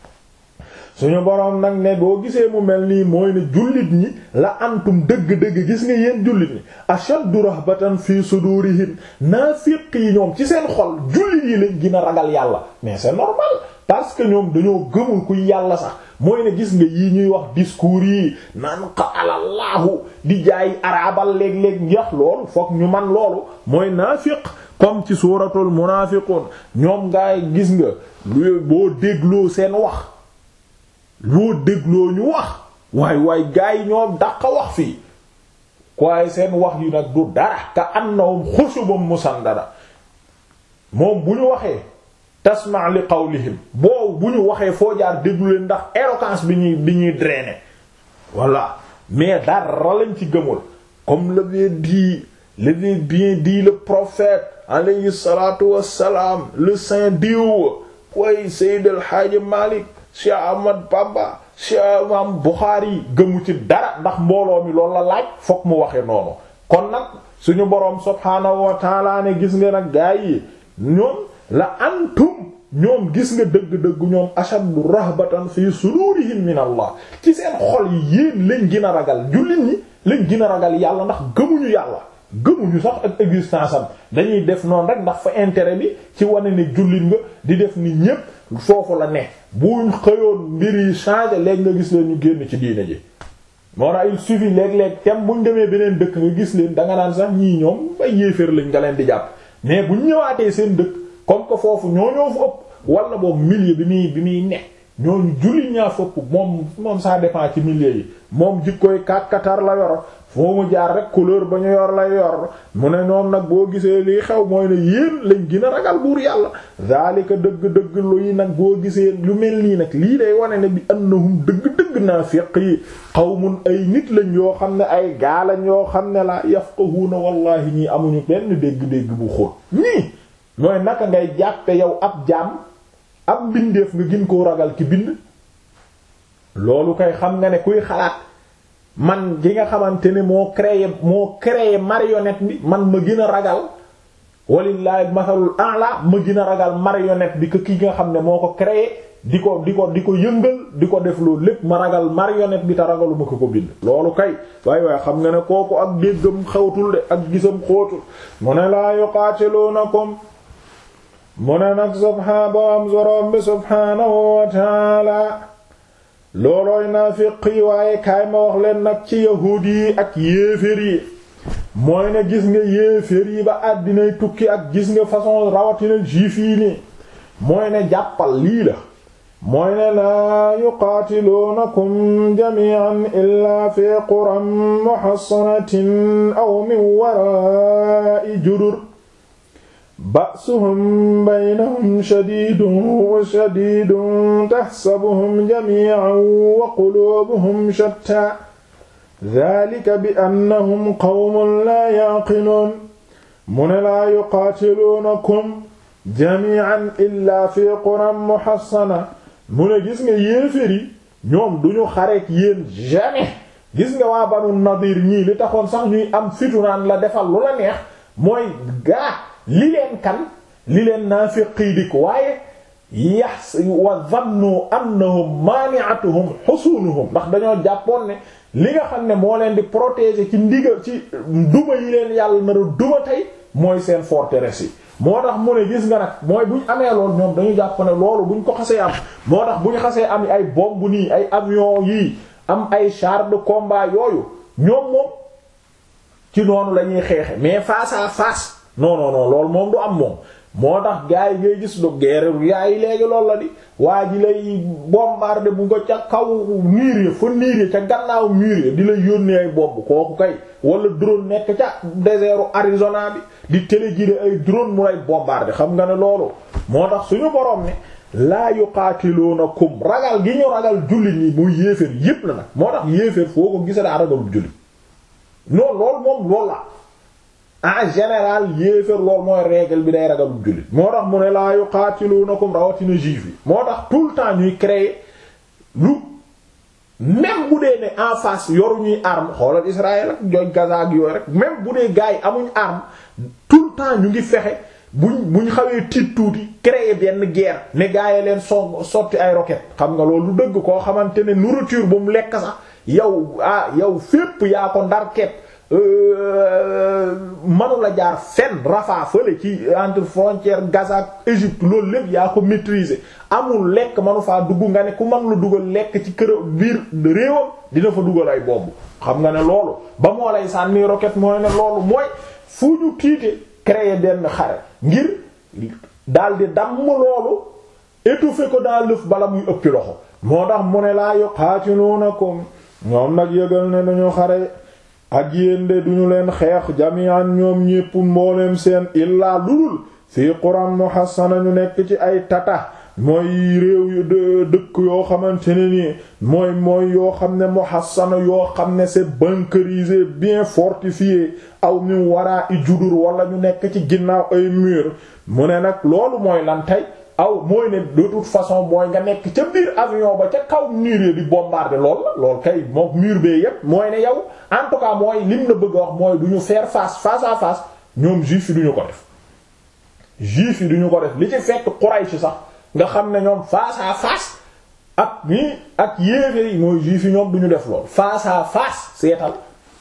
suñu boroom nag ne boo gisee mu mel nii mooy ne jullit ñi la antum dëgg-dëgg gis nga yéen jullit ñi ashaddu rahbatan fi sudurihim naafiq yi ñoom ci seen xol jullit yi lañ gën a ragal yàlla mais c'est normal parce que ñoom dañoo gëmul kuy yàlla sax mooy ne gis nga yii ñuy wax discours yi naan qalallahu di jaay arabal léeg-léeg njax loolu fokk ñu man loolu mooy naafiq comme ci suuratul munaafiqun ñoom ngaay gis nga lu boo dégloo seen wax loo dégloo ñu wax waay waay gaa yi ñoo daq wax fii waaye seen wax yi nag du dara ka annahum xushubun musandada moom bu ñu waxee tasma li qawlihim boo bu ñu waxee foo jaar déglu leen ndax éloquence bi ñuy bi ñuy drainer voilà mais dara lañ ci gëmul comme l'avait dit l'avait bien dit le prophète alayhi salatu wassalam le saint diw way Sayyid al Hajj Malik Cheikh Ahmad Bamba Cheikh Imam Bukhari gëmu ci dara ndax mbooloo mi loolu la laaj fokk mu waxe noonu kon nag suñu boroom subhaanahu wa taala ne gis nga nag gaa yi ñoom la antum ñoom gis nga dëgg-dëgg ñoom ashaddu rahbatan fi sudurihim min Allah ci seen xol yi yéen lañ gën a ragal jullit ñi lañ gën a ragal yàlla ndax gëmuñu yàlla gëmuñu sax ak existence am dañuy def noonu rek ndax fa intérêt bi ci wane ne jullit nga di def ni ñépp foofu la ne buñ xëyoon mbir yi changer léegi nga gis leen ñu génn ci diine ji moo tax il suffit léeg-léeg tem buñ demee beneen dëkk nga gis leen danga naan sax ñii ñoom bay yéeféer lañ nga leen di jàpp mais buñ ñëwaatee seen dëkk comme que foofu ñoo ñoo fa ëpp wala boobu milieu bi muy bi muy ne ñooñu jullit ñaa fa ëpp moom moom ça dépend ci milieu yi moom jikkooy kàkkatar la yoro foo mu jaar rek couleur ba ñu yor lay yor mu ne ñoom nag boo gisee lii xew mooy ne yéen lañ gën a ragal buur yàlla zalika dëgg-dëgg luy nag boo gisee lu mel nii nag lii day wane ne bi annahum dëgg-dëgg naafiq yi qawmun ay nit lañ yoo xam ne ay gaalañ yoo xam ne la yafqahuna wallahi ñii amuñu benn dégg-dégg bu xóot ñii mooy naka ngay jàppe yow ab jaam ab bindeef nga gën koo ragal ki bind loolu kay xam nga ne kuy xalaat man gi nga xamante ne moo créé moo créé marionnette bi man ma gën a ragal walillahi masalul a'la ma gën a ragal marionnette bi que ki nga xam ne moo ko créé di ko di ko di ko yëngal di ko def loolu lépp ma ragal marionnette bi te ragaluma ko ko bind loolu kay waaye waaye xam nga ne kooku ak déggam xawtul de ak gisam xóotul mu ne laa yuqaatiluunakum mu ne nag subhaan boam zorom bi subhaanahu wa taala loolooy naafiq yi waaye kaay ma wax leen nag ci yahuud yi ak yéeféer yi mooy ne gis nga yéeféer yi ba àddinay tukki ak gis nga façon rawatina juif yi nii mooy ne jàppal lii la mooy ne laa yuqaatiluunakum jamii'an illaa fi quran muhassanatin aw min waraa'i judur ba'suhum baynahum shadiidun wa shadiidun tahsabuhum jamii'an wa quluubuhum shattaa dhaalika bi annahum qawmun laa ya'qiluun mu ne laa yuqaatiluunakum jamii'an illaa fi quran muhassana mu ne gis nga yéeféer yi ñoom duñu xareek yéen jamais gis nga waa banu nadir ñii li taxoon sax ñuy am fitu naan la defal lu la neex mooy gaa li leen kan li leen naafiqi dik waaye yax wa dhannu annahum mani'atuhum husunuhum ndax dañoo jàppoon ne li nga xam ne moo leen di protéger ci ndigal ci duma yi leen yàlla nar a duma tey mooy seen forteresse yi moo tax mu ne gis nga nag mooy buñ amee loolu ñoom dañu jàpp ne loolu buñ ko xasee am moo tax bu ñu xasee am ay bombe nii ay avion yii am ay char de combat yooyu ñoom moom ci noonu la ñuy xeexe mais face à face non non non loolu moom du am moom moo tax gars yi ngay gis du guerre yaa yi léegi loolu la di waa ji lay bombarder bu nga ca kaw niir ya fa niir ya ca gannaaw mur ya di la yónnee ay bomb kooku kay wala drone nekk ca désertu Arizona bi di téléguider ay drone mu lay bombarder xam nga ne loolu moo tax suñu borom ne laa yuqaatiluunakum ragal gi ñu ragal jullit ñi muy yéeféer yépp la nag moo tax yéeféer foo ko gisa daa ragalul jullit non loolu moom loolu la en général yéeféer loolu mooy règle bi day ragalul jullit moo tax mu ne laa yuqaatiluunakum rawatina juif yi moo tax tout le temps ñuy créer lu même bu dee ne en face yoru ñuy arme xoolal Israël ak joj Gaza ak yooyu rek même bu dee gars yi amuñ arme tout le temps ñu ngi fexe buñ buñ xawee tiit tuuti créer benn guerre ne gars yi leen so sotti ay roquettes xam nga loolu dëgg koo xamante ne nourriture bu mu lekk sax yow ah yow fépp yaa ko ndar kepp manu la jaar fenn Rafah fële ci entre frontière Gaza ak Égypte loolu lépp yaa ko maîtriser amul lekk manu faa dugg nga ne ku mën la dugal lekk ci kër biir réewam dina fa dugal ay bomb xam nga ne loolu ba moo lay sànni roquette mooy ne loolu mooy fu ñu tiite créer benn xare ngir daldi damm loolu étouffer ko dans l'œuf bala muy ëppi loxo moo tax mu ne laa yuqaatiluunakum ñoom nag yëgal ne dañu xare ak yéen de duñu leen xeex jami'an ñoom ñépp mbooleem seen illaa lulul fii quran muhassana ñu nekk ci ay tata mooy réew yu dëkk yoo xamante ne nii mooy mooy yoo xam ne muhassana yoo xam ne c'est bunkerisé bien fortifié aw min waraa i judur wala ñu nekk ci ginnaaw ay mur mu ne nag loolu mooy lan tey aw mooy ne de toute façon mooy nga nekk ca biir avion ba ca kaw mur yi di bombarder lool la lool kay moom mur bee yépp mooy ne yow en tout cas mooy lim la bëgg a wax mooy du ñu faire face face à face ñoom juif yi duñu ko def juif yi duñu ko def li ci fekk Quraysh sax nga xam ne ñoom face à face ak ñii ak yéeféer yi mooy juif yi ñoom duñu def lool face à face seetal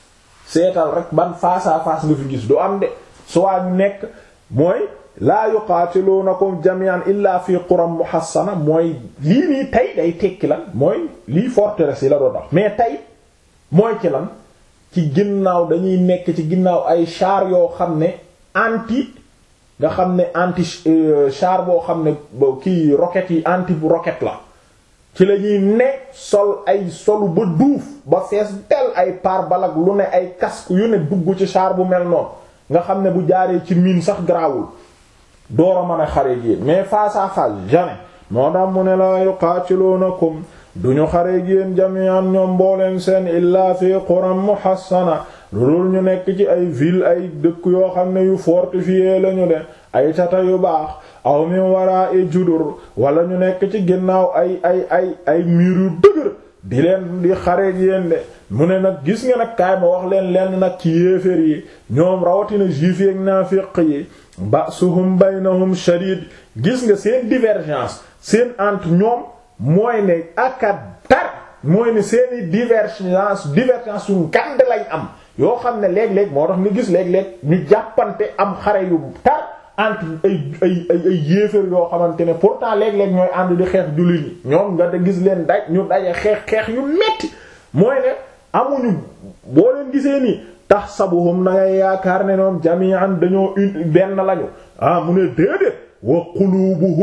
seetal rek ban face à face nga fi gis du am de soit ñu nekk mooy laa yuqaatiluunakum jami'an illa fi quram muhassana mooy lii nii tey day tekki lan mooy lii forteresse yi la doon wax mais tey mooy ci lan ci ginnaaw dañuy nekk ci ginnaaw ay char yoo xam ne anti nga xam ne anti char boo xam ne kii roquettes yi anti roquette la ci la ñuy ne sol ay solu ba duuf ba fees del ay pare-balles lu ne ay casque yu ne dugg ci char bu mel noonu nga xam ne bu jaaree ci mine sax garaawul door a mën a xare yéen mais face à face jamais moo tax mu ne laa yuqaatiluunakum duñu xare yéen jami'an ñoom mbooleen seen illaa fi quram muhassana loolu ñu nekk ci ay ville ay dëkk yoo xam ne yu fortifié lañu de ay tata yu baax aw min wara'i judur wala ñu nekk ci ginnaaw ay ay ay ay mur yu dëgër di leen di xare yéen de mu ne nag gis nga nag kaay ma wax leen lenn nag ci yéeféer yi ñoom rawatina juif yi ak naafiq yi ba'suhum baynahum shadid gis nga seen divergence seen entre ñoom mooy ne aka tar mooy ne seeni divergence divergence yu ngand lañ am yoo xam ne léeg-léeg moo tax nga gis léeg-léeg ñu jàppante am xare yu tar entre ay ay ay ay yéeféer yoo xamante ne pourtant léeg-léeg ñooy ànd di xeex jullit ñi ñoom nga da gis leen daj ñu daje xeex xeex yu metti mooy ne amuñu boo leen gisee nii tax sabuhum na ngay yaakaar ne ñoom jami'an dañoo une benn lañu ah mu ne déedéet wa qulubuhum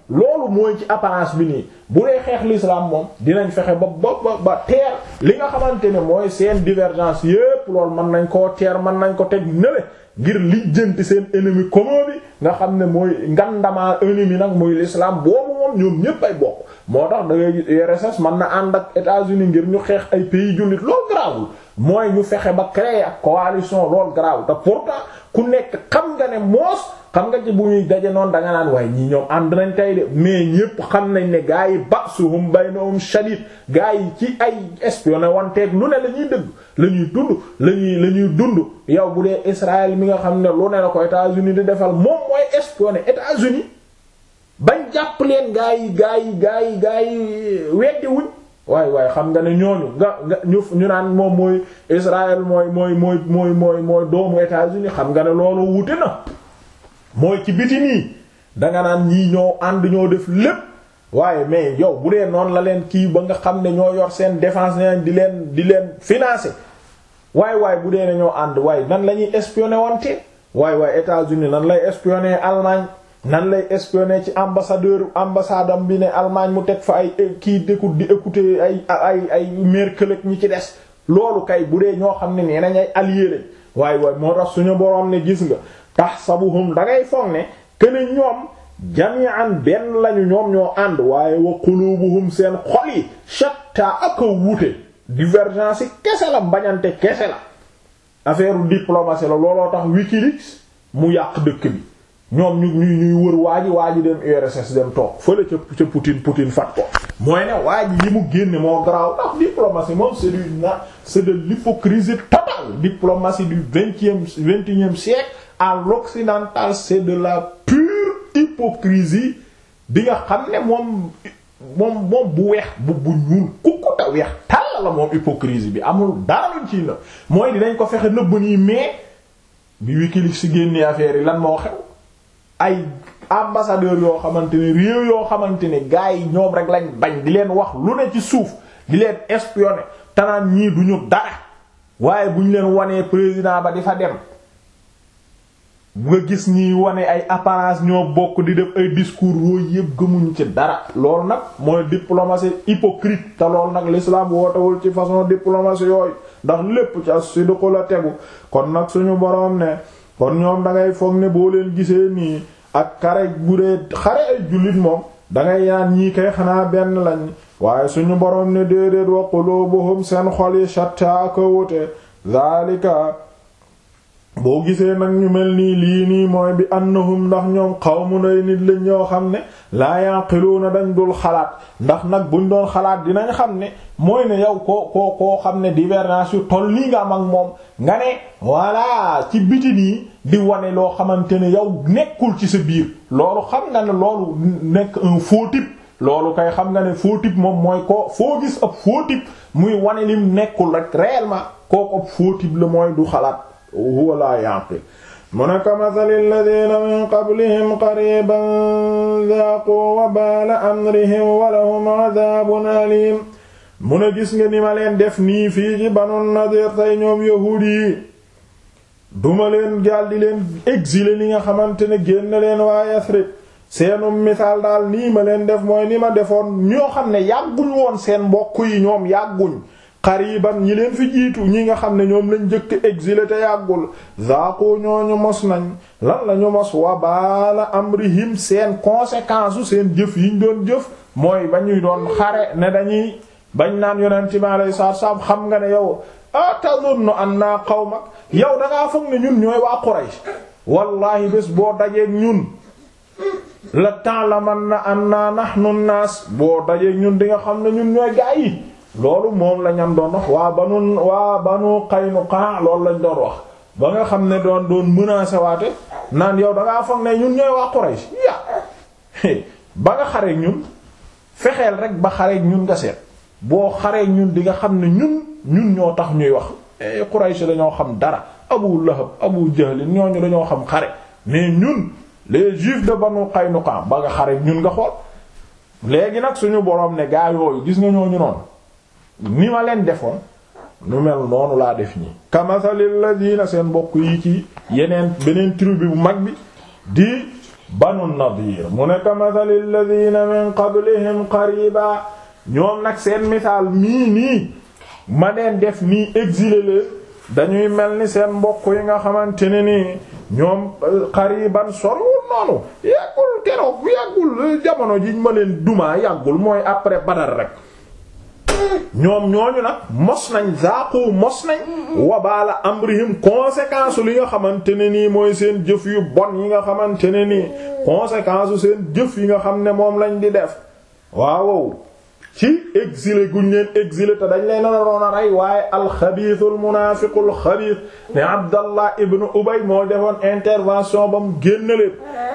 loolu mooy ci apparence bi nii bu dee xeex l'islam moom dinañ fexe ba ba ba teer li nga xamante ne mooy seen divergence yépp loolu mën nañ koo teer mën nañ ko teg nële ngir lijjanti seen ennemi commun bi nga xam ne mooy ngandamaa ennemi nag muy l'islam boobu moom ñoom ñépp ay bokk moo tax da ngay URSS mën na ànd ak États-Unis ngir ñu xeex ay pays jullit loolu garaawul mooy ñu fexe ba créer ak coalition loolu garaawul te pourtant ku nekk xam nga ne moos xam nga ci bu ñuy daje noonu da nga naan waaye ñii ñoom ànd nañ tey de mais ñépp xam nañ ne gaa yi ba'suhum baynahum shadid gaa yi ci ay espionné wanteeg lu ne la ñuy dëgg la ñuy dund la ñuy la ñuy dund yow bu dee Israël mi nga xam ne lu ne la ko États-Unis di defal moom mooy espionné États-Unis bañ jàpp leen gaa yi gaa yi gaa yi gaa yi weddi wuñ waaye waaye xam nga ne ñooñu nga nga ñu ñu naan moom mooy Israël mooy mooy mooy mooy mooy mooy doomu États-Unis xam nga ne loolu wute na mooy ci biti nii danga naan ñii ñoo ànd ñoo def lépp waaye mais yow bu dee noonu la leen kii ba nga xam ne ñoo yor seen défense neen di leen di leen financer waaye waaye bu dee ne ñoo ànd waaye nan la ñuy espionner wante waaye waaye États-Unis nan lay espionner Allemagne nan lay espionner ci ambassadeur ambassade am bi ne Allemagne mu teg fa ay kii d'écoute di écouter ay ay ay Merkel ak ñi ci des loolu kay bu dee ñoo xam ne nee nañ ay alliés lañ waaye waaye moo tax suñu boroom ne gis nga tahsabuhum dangay foog ne këne ñoom jami'an benn lañu ñoom ñoo ànd waaye wa qulubuhum seen xol yi shatta ak a wuute divergence yi kese la bañante kese la affaire diplomatie la looloo tax Wikileaks mu yàq dëkk bi ñoom ñu ñuy ñuy wër waa ji waa ji dem URSS dem toog fële ca ca Poutine Poutine fat ko mooy ne waa ji yi mu génne moo garaaw ndax diplomatie moom c'est du na c'est de l'hypocrisie totale diplomatie du vingtième vingt et unième siècle à l'occidental c'est de la pure hypocrisie bi nga xam ne moom moom moom bu weex bu bu ñuul kukku ta weex tàll la moom hypocrisie bi amul dara luñ ciy na mooy dinañ ko fexe nëbb nii mais bi Wikileaks si génnee affaire yi lan moo xew ay ambassadeur yoo xamante ne réew yoo xamante ne gars yi ñoom rek lañ bañ di leen wax lu ne ci suuf di leen espionner tanaan ñii duñu dara waaye bu ñu leen wanee président ba di fa dem nga gis ñiy wane ay apparence ñoo bokk di def ay discours yooyu yëpp gëmuñ ci dara loolu nag mooy diplomatie hypocrite te loolu nag l'islam wootewul ci façon diplomatie yooyu ndax lépp ci as-sidqu la tegu kon nag suñu boroom ne kon ñoom da ngay foog ne boo leen gisee nii ak xare bu dee xare ay jullit moom dangay yaan ñii kay xanaa benn lañ waaye suñu boroom ne déedéet wa qulubuhum seen xol yi shatta ko wute zalika boo gisee nag ñu mel nii lii nii mooy bi annahum ndax ñoom qawmun ay nit lañ ñoo xam ne laa yaqiluuna dañ dul xalaat ndax nag buñ doon xalaat dinañ xam ne mooy ne yow koo koo koo xam ne divergence yu toll nii nga am ak moom nga ne voilà ci biti nii di wane loo xamante ne yow nekkul ci sa biir loolu xam nga ne loolu nekk un faux type loolu kay xam nga ne faux type moom mooy ko foo gis ab faux type muy wane lim nekkul rek réellement kooku ab faux type la mooy du xalaat huwa laa yaqil mu ne ka mathali alladina min qablihim qariban dhaaqu wabaala amrihim wa lahum adhabun alim mu ne gis nga ni ma leen def nii fii ci Banu Nadir tey ñoom yahuud yi duma leen jàll di leen exiler li nga xamante ne génn leen waa Yasrib seenum misaal daal nii ma leen def mooy ni ma defoon ñoo xam ne yàgguñ woon seen mbokk yi ñoom yàgguñ xariban ñi leen fi jiitu ñi nga xam ne ñoom lañ jëkk exilé te yàggul zaaqu ñooñu mos nañ lan lañu mos wabaala amrihim seen conséquence u seen jëf yiñ doon jëf mooy ba ñuy doon xare ne dañuy bañ naan yonent bi alayhi salaam xam nga ne yow atazunnu anna qawmak yow dangaa foog ne ñun ñooy waa Quraysh wallahi bés boo dajeek ñun la ta'lamanna anna nahnu an-nas boo dajeek ñun di nga xam ne ñun ñooy gaa yi loolu moom la ñam doon wax waa banu waa banu Qaynuqa loolu lañ doon wax ba nga xam ne doon doon menacer waate naan yow dangaa foog ne ñun ñooy waa Quraysh ya ba nga xareek ñun fexeel rek ba xareek ñun nga seet boo xareek ñun di nga xam ne ñun ñun ñoo tax ñuy wax Quraysh dañoo xam dara Abu Lahab Abu Jahl ñooñu dañoo xam xare mais ñun les juifs de banu Qaynuqa ba nga xareek ñun nga xool léegi nag suñu boroom ne gaa yooyu gis nga ñooñu noonu ni ma leen defoon nu mel noonu laa def ñi kamasalil ladina seen mbokk yi ci yeneen beneen tribu bu mag bi di banu nadir mu ne ka mathali alladhina min qablihim qariba ñoom nag seen misaal mii nii ma leen def nii exilé leen dañuy mel ni seen mbokk yi nga xamante ne nii ñoom qariban sorwul noonu yàggul keroog yàggul jamono jiñ ma leen duma yàggul mooy après Badar rek ñoom ñooñu nag mos nañ zaaqu mos nañ wabaala amrihim conséquence li nga xamante ne nii mooy seen jëf yu bon yi nga xamante ne nii conséquence seen jëf yi nga xam ne moom lañ di def waaw ci exilé guñ leen exilé te dañ leen naroon a rey waaye alxabiisul munaafiqul xabiis ne Abdallah ibn Ubay moo defoon intervention ba mu génn leen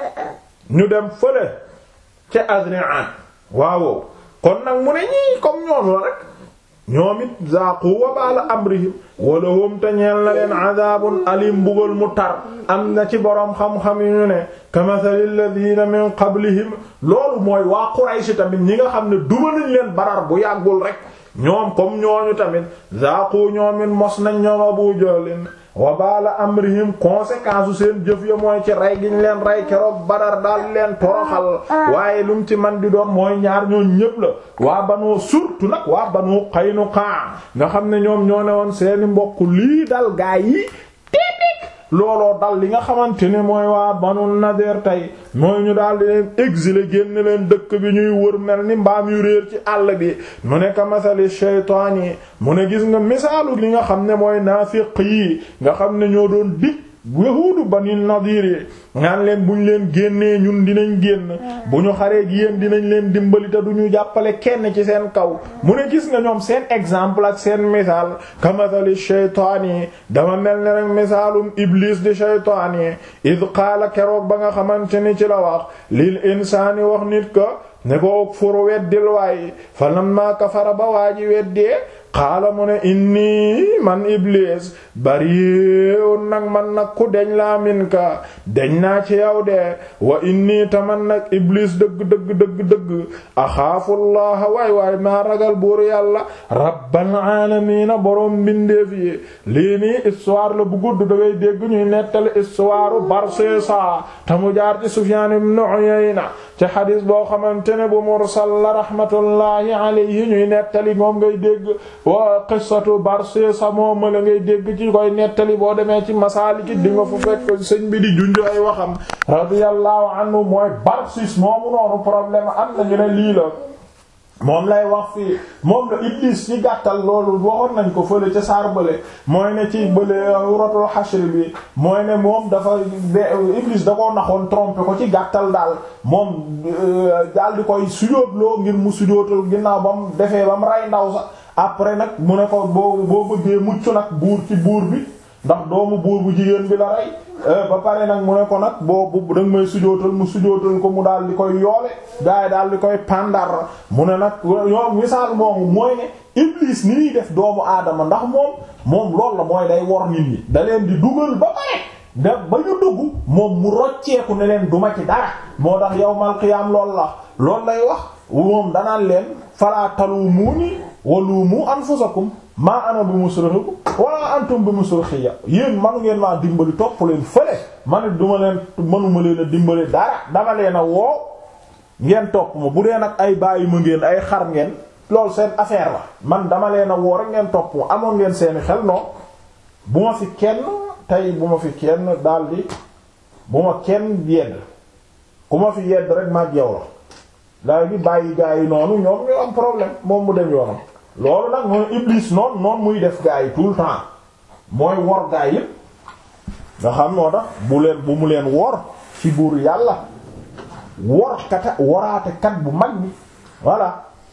ñu dem fële ca Azri'an waaw kon nag mu ne ñii comme ñoom la rek ñoom it zaaqu wabaala amrihim wala hum te ñeel na leen adabun alim mbugal mu tar am na ci boroom xam-xam yu ñu ne kamathali alladhina min qablihim loolu mooy waa Quraysh tamit ñi nga xam ne duma nañ leen barar bu yàggul rek ñoom comme ñooñu tamit zaaqu ñoomin mos nañ ñoom Abu Jahlin wabaala amrihim conséquence u seen jëf ya mooy ci rey giñ leen rey keroog badar daal leen toroxal waaye lu mu ci man di doon mooy ñaar ñoo ñépp la waa banoo surtout nag waa banu Qaynuqa nga xam ne ñoom ñoo ne woon seeni mbokk lii dal gaa yi tiitik looloo dal li nga xamante ne mooy waa banu Nadir tey mooy ñu daal di leen exilé génn leen dëkk bi ñuy wër mel ni mbaam yu réer ci àll bi mu ne ka masali shaytaan yi mu ne gis nga misaalu li nga xam ne mooy naafiq yi nga xam ne ñoo doon dig yahuudu bani Nadir yi ngaan leen bu ñu leen génnee ñun dinañ génn bu ñu xaree gi yéen dinañ leen dimbali te du ñu jàppale kenn ci seen kaw mu ne gis nga ñoom seen exemple ak seen misaal kamathali shaytaan yi dama mel ni rek misaalum iblis di shaytaan yi id qaala keroog ba nga xamante ni ci la wax lil insaani wax nit ko ne ko ukfur weddil waay fa lamma kafara ba waa ji weddee qaala mu ne inni man iblis bari'un nag man nag ku deñ laa min ka deñ naa ci yow de wa inni taman nag iblis dëgg dëgg dëgg dëgg axaafullaha waay waay maa ragal buur yàlla rabbal aalamiina boroom mbindeef yi lii nii histoire la bu gudd da ngay dégg ñuy nettali histoire Barsisa te mu jaar ci Sufyaan ibn Uyayna ci xadis boo xamante ne bu mursal la rahmatullahi alayhi ñuy nettali moom ngay dégg wa qissatu Barsisa moom la ngay dégg ci koy nettali boo demee ci Masaaliki di nga fu fekk sëñ bi di junj ay waxam radiyallahu anhu mooy Barsis moomu noonu problème am nañu ne lii la moom lay wax fii moom la Iblis ci gàttal loolu waxoon nañ ko fële ca saar bële mooy ne ci bële wuratul Hashr bi mooy ne moom dafa Iblis da koo naxoon trompé ko ci gàttal daal moom daal di koy sujootloo ngir mu sujootal ginnaaw ba mu defee ba mu rey ndaw sax après nag mu ne ko boo boo bëggee mucc nag buur ci buur bi ndax doomu buur bu jigéen bi la rey ba pare nag mu ne ko nag boo bu danga may sujootal mu sujootal ko mu daal di koy yoole gaa yi daal di koy pandar mu ne nag yoon misaal moomu mooy ne Iblis ni ñuy def doomu aadama ndax moom moom loolu la mooy day wor nit ñi da leen di dugal ba pare da ba ñu dugg moom mu rocceeku ne leen duma ci dara moo tax yawmal qiyaam loolu la loolu lay wax moom danaan leen falaa talumuuni waluumu anfusakum maa ana bi musrixikum wala antum bi musrixiyya yéen manu ngeen maa dimbali topp leen fële man it duma leen manuma leen a dimbali dara dama leen a woo ngeen topp ma bu dee nag ay bàyyi ma ngeen ay xar ngeen loolu seen affaire la man dama leen a woo rek ngeen topp ma amoon ngeen seeni xel noonu bu ma fi kenn tey bu ma fi kenn daldi bu ma kenn yedd ku ma fi yedd rek maag yow la daay bi bàyyi gaa yi noonu ñoom ñu am problème moom mu dem yoonam loolu nag mooy iblis noonu noonu muy def gaa yi tout le temps mooy wor gaa yi nga xam noo tax bu leen bu mu leen wor ci buur yàlla wor kata woraate kat bu mag bi voilà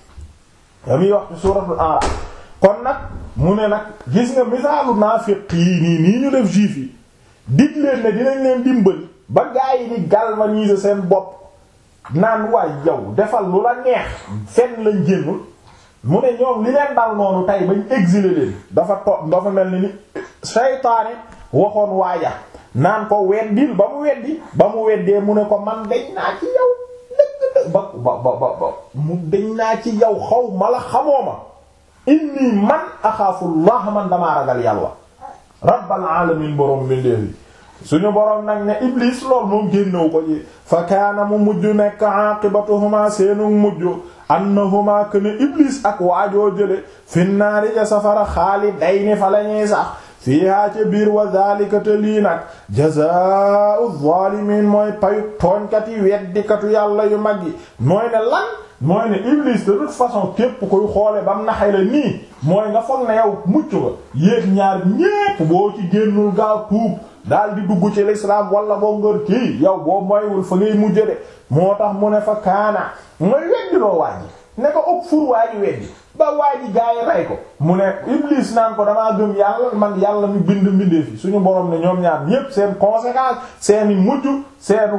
damuy wax ci suuratul A'raaf kon nag mu ne nag gis nga misaalu naafiq yi nii nii ñu def juif yi dig leen ne dinañ leen dimbali ba gaa yi di galvaniser seen bopp naan waay yow defal lu la neex fenn lañ génnul mu ne ñoom li leen dal noonu tey bañ exilé leen dafa to dafa mel ni ni saytaane waxoon waaja naan ko weddil ba mu weddi ba mu weddee mu ne ko man dañ naa ci yow dëgg ba ba ba ba mu dañ naa ci yow xaw ma la xamoo ma inni man axaafullah man damaa ragal yàlla rabbal alamin borom mbindeef yi suñu boroom nag ne iblis lool moom génnewu ko ci fa kaana mu mujj nekk aqibatuhuma seenu mujj annahuma kana iblis ak waajoo jële finnaari ca safara xaalidayni fa lañuy sax fiihaa ca biir wa dhalika te lii nag jazaa'u zaalimiin mooy payu tooñkat yi weddikatu yàlla yu mag yi mooy ne lan mooy ne iblis de toute façon képp koy xoole bam naxay la nii mooy nga foog ne yow mucc ba yéeg ñaar ñépp boo ci génnul gaaw tuub daal di dugg ci l'islam wala boo ngër kii yow boo moywul fa ngay mujj de moo tax mu ne fa kaana mooy weddiloo waaji ne ko ëpp fur waaji weddi ba waaji gaa yi rey ko mu ne iblis naan ko damaa gëm yàlla man yàlla mi bind mbindee fi suñu borom ne ñoom ñaar ñépp seen conséquence seeni mujj seenu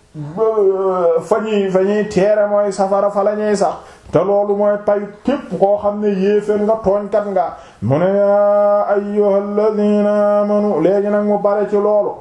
fa ñuy fa ñuy teere mooy safara fa la ñuy sax te loolu mooy payu képp koo xam ne yéeféen nga tooñkat nga mu ne yaa ayyuhal ladina amanu léegi nag mu bare ci loolu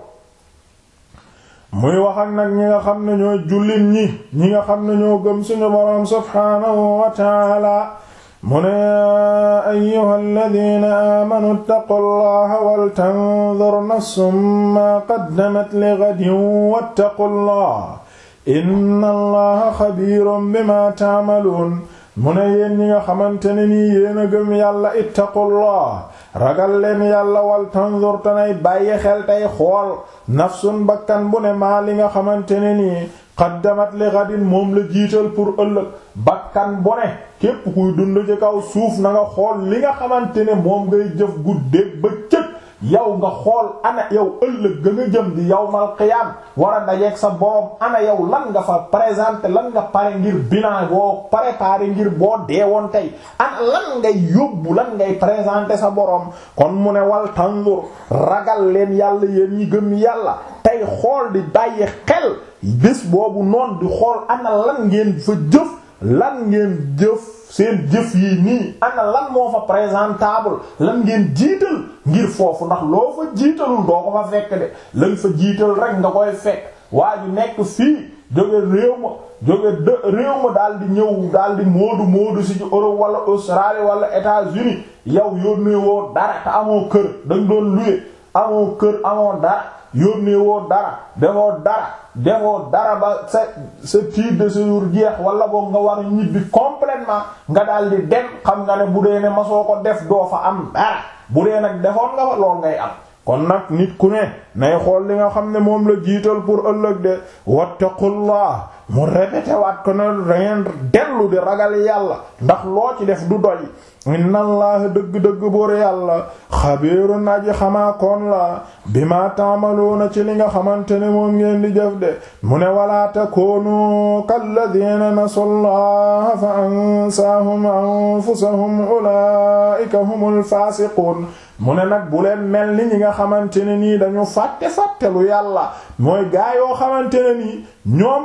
muy wax ak nag ñi nga xam ne ñooy jullit ñi ñi nga xam ne ñoo gëm suñu boroom subhaanahu wa taala mu ne yaa ayyuhal ladina amanu ittaqullaha wal tanzur nafsum ma qaddamat li ghadin wattaqullaha inna allaha xabiirun bima taamaluun mu ne yéen ñi nga xamante ne nii yéen a gëm yàlla ittaqullah ragal leen yàlla wal tanzur tanay bàyyi xel tey xool nafsun bakkan bu ne maa li nga xamante ne nii qaddamat li ghadin moom la jiital pour ëllëg bakkan bu ne képp kuy dund ci kaw suuf na nga xool li nga xamante ne moom ngay jëf guddeeg ba cëg yow nga xool ana yow ëllëg ga nga jëm di yawmal qiyaam war a dajeeg sa borom ana yow lan nga fa présenté lan nga pare ngir bilan boo préparé ngir boo deewoon tey ana lan ngay yóbbu lan ngay présenté sa borom kon mu ne wal tanzur ragal leen yàlla yéen ñi gëm yàlla tey xool di bàyyi xel bés boobu noonu di xool ana lan ngeen fa jëf lan ngeen jëf seen jëf yi nii ana lan moo fa présentable lan ngeen jiital ngir foofu ndax loo fa jiitalul doo ko fa fekk de lañ fa jiital rek nga koy fekk waa ju nekk fii jóge réew ma jóge de réew ma daal di ñëw daal di moodu moodu si ci Europe wala Australie wala États-Unis yow yónnee woo dara te amoo kër dañ doon luye amoo kër amoo dara yónnee woo dara defoo dara defoo dara ba sa sa titre de séjour jeex wala boog nga war a ñibbi complètement nga daal di dem xam nga ne bu dee ne masoo ko def doo fa am dara bu dee nag defoon nga fa lool ngay am kon nag nit ku ne nay xool li nga xam ne moom la jiital pour ëllëg de wattaqullah mu répété waat ko ne dangeen dellu di ragal yàlla ndax loo ci def du doy inna allah dëgg-dëgg boor yàlla xabiirun aji xamaa koon la bima taamaluuna ci li nga xamante ne moom ngeen di jëf de mu ne walaa takoonu kalladina nasu llaha fa ansaahum anfusahum ulaika humul faasiquun mu ne nag bu leen mel ni ñi nga xamante ne nii dañu fàtte fàttelu yàlla mooy gaa yoo xamante ne nii ñoom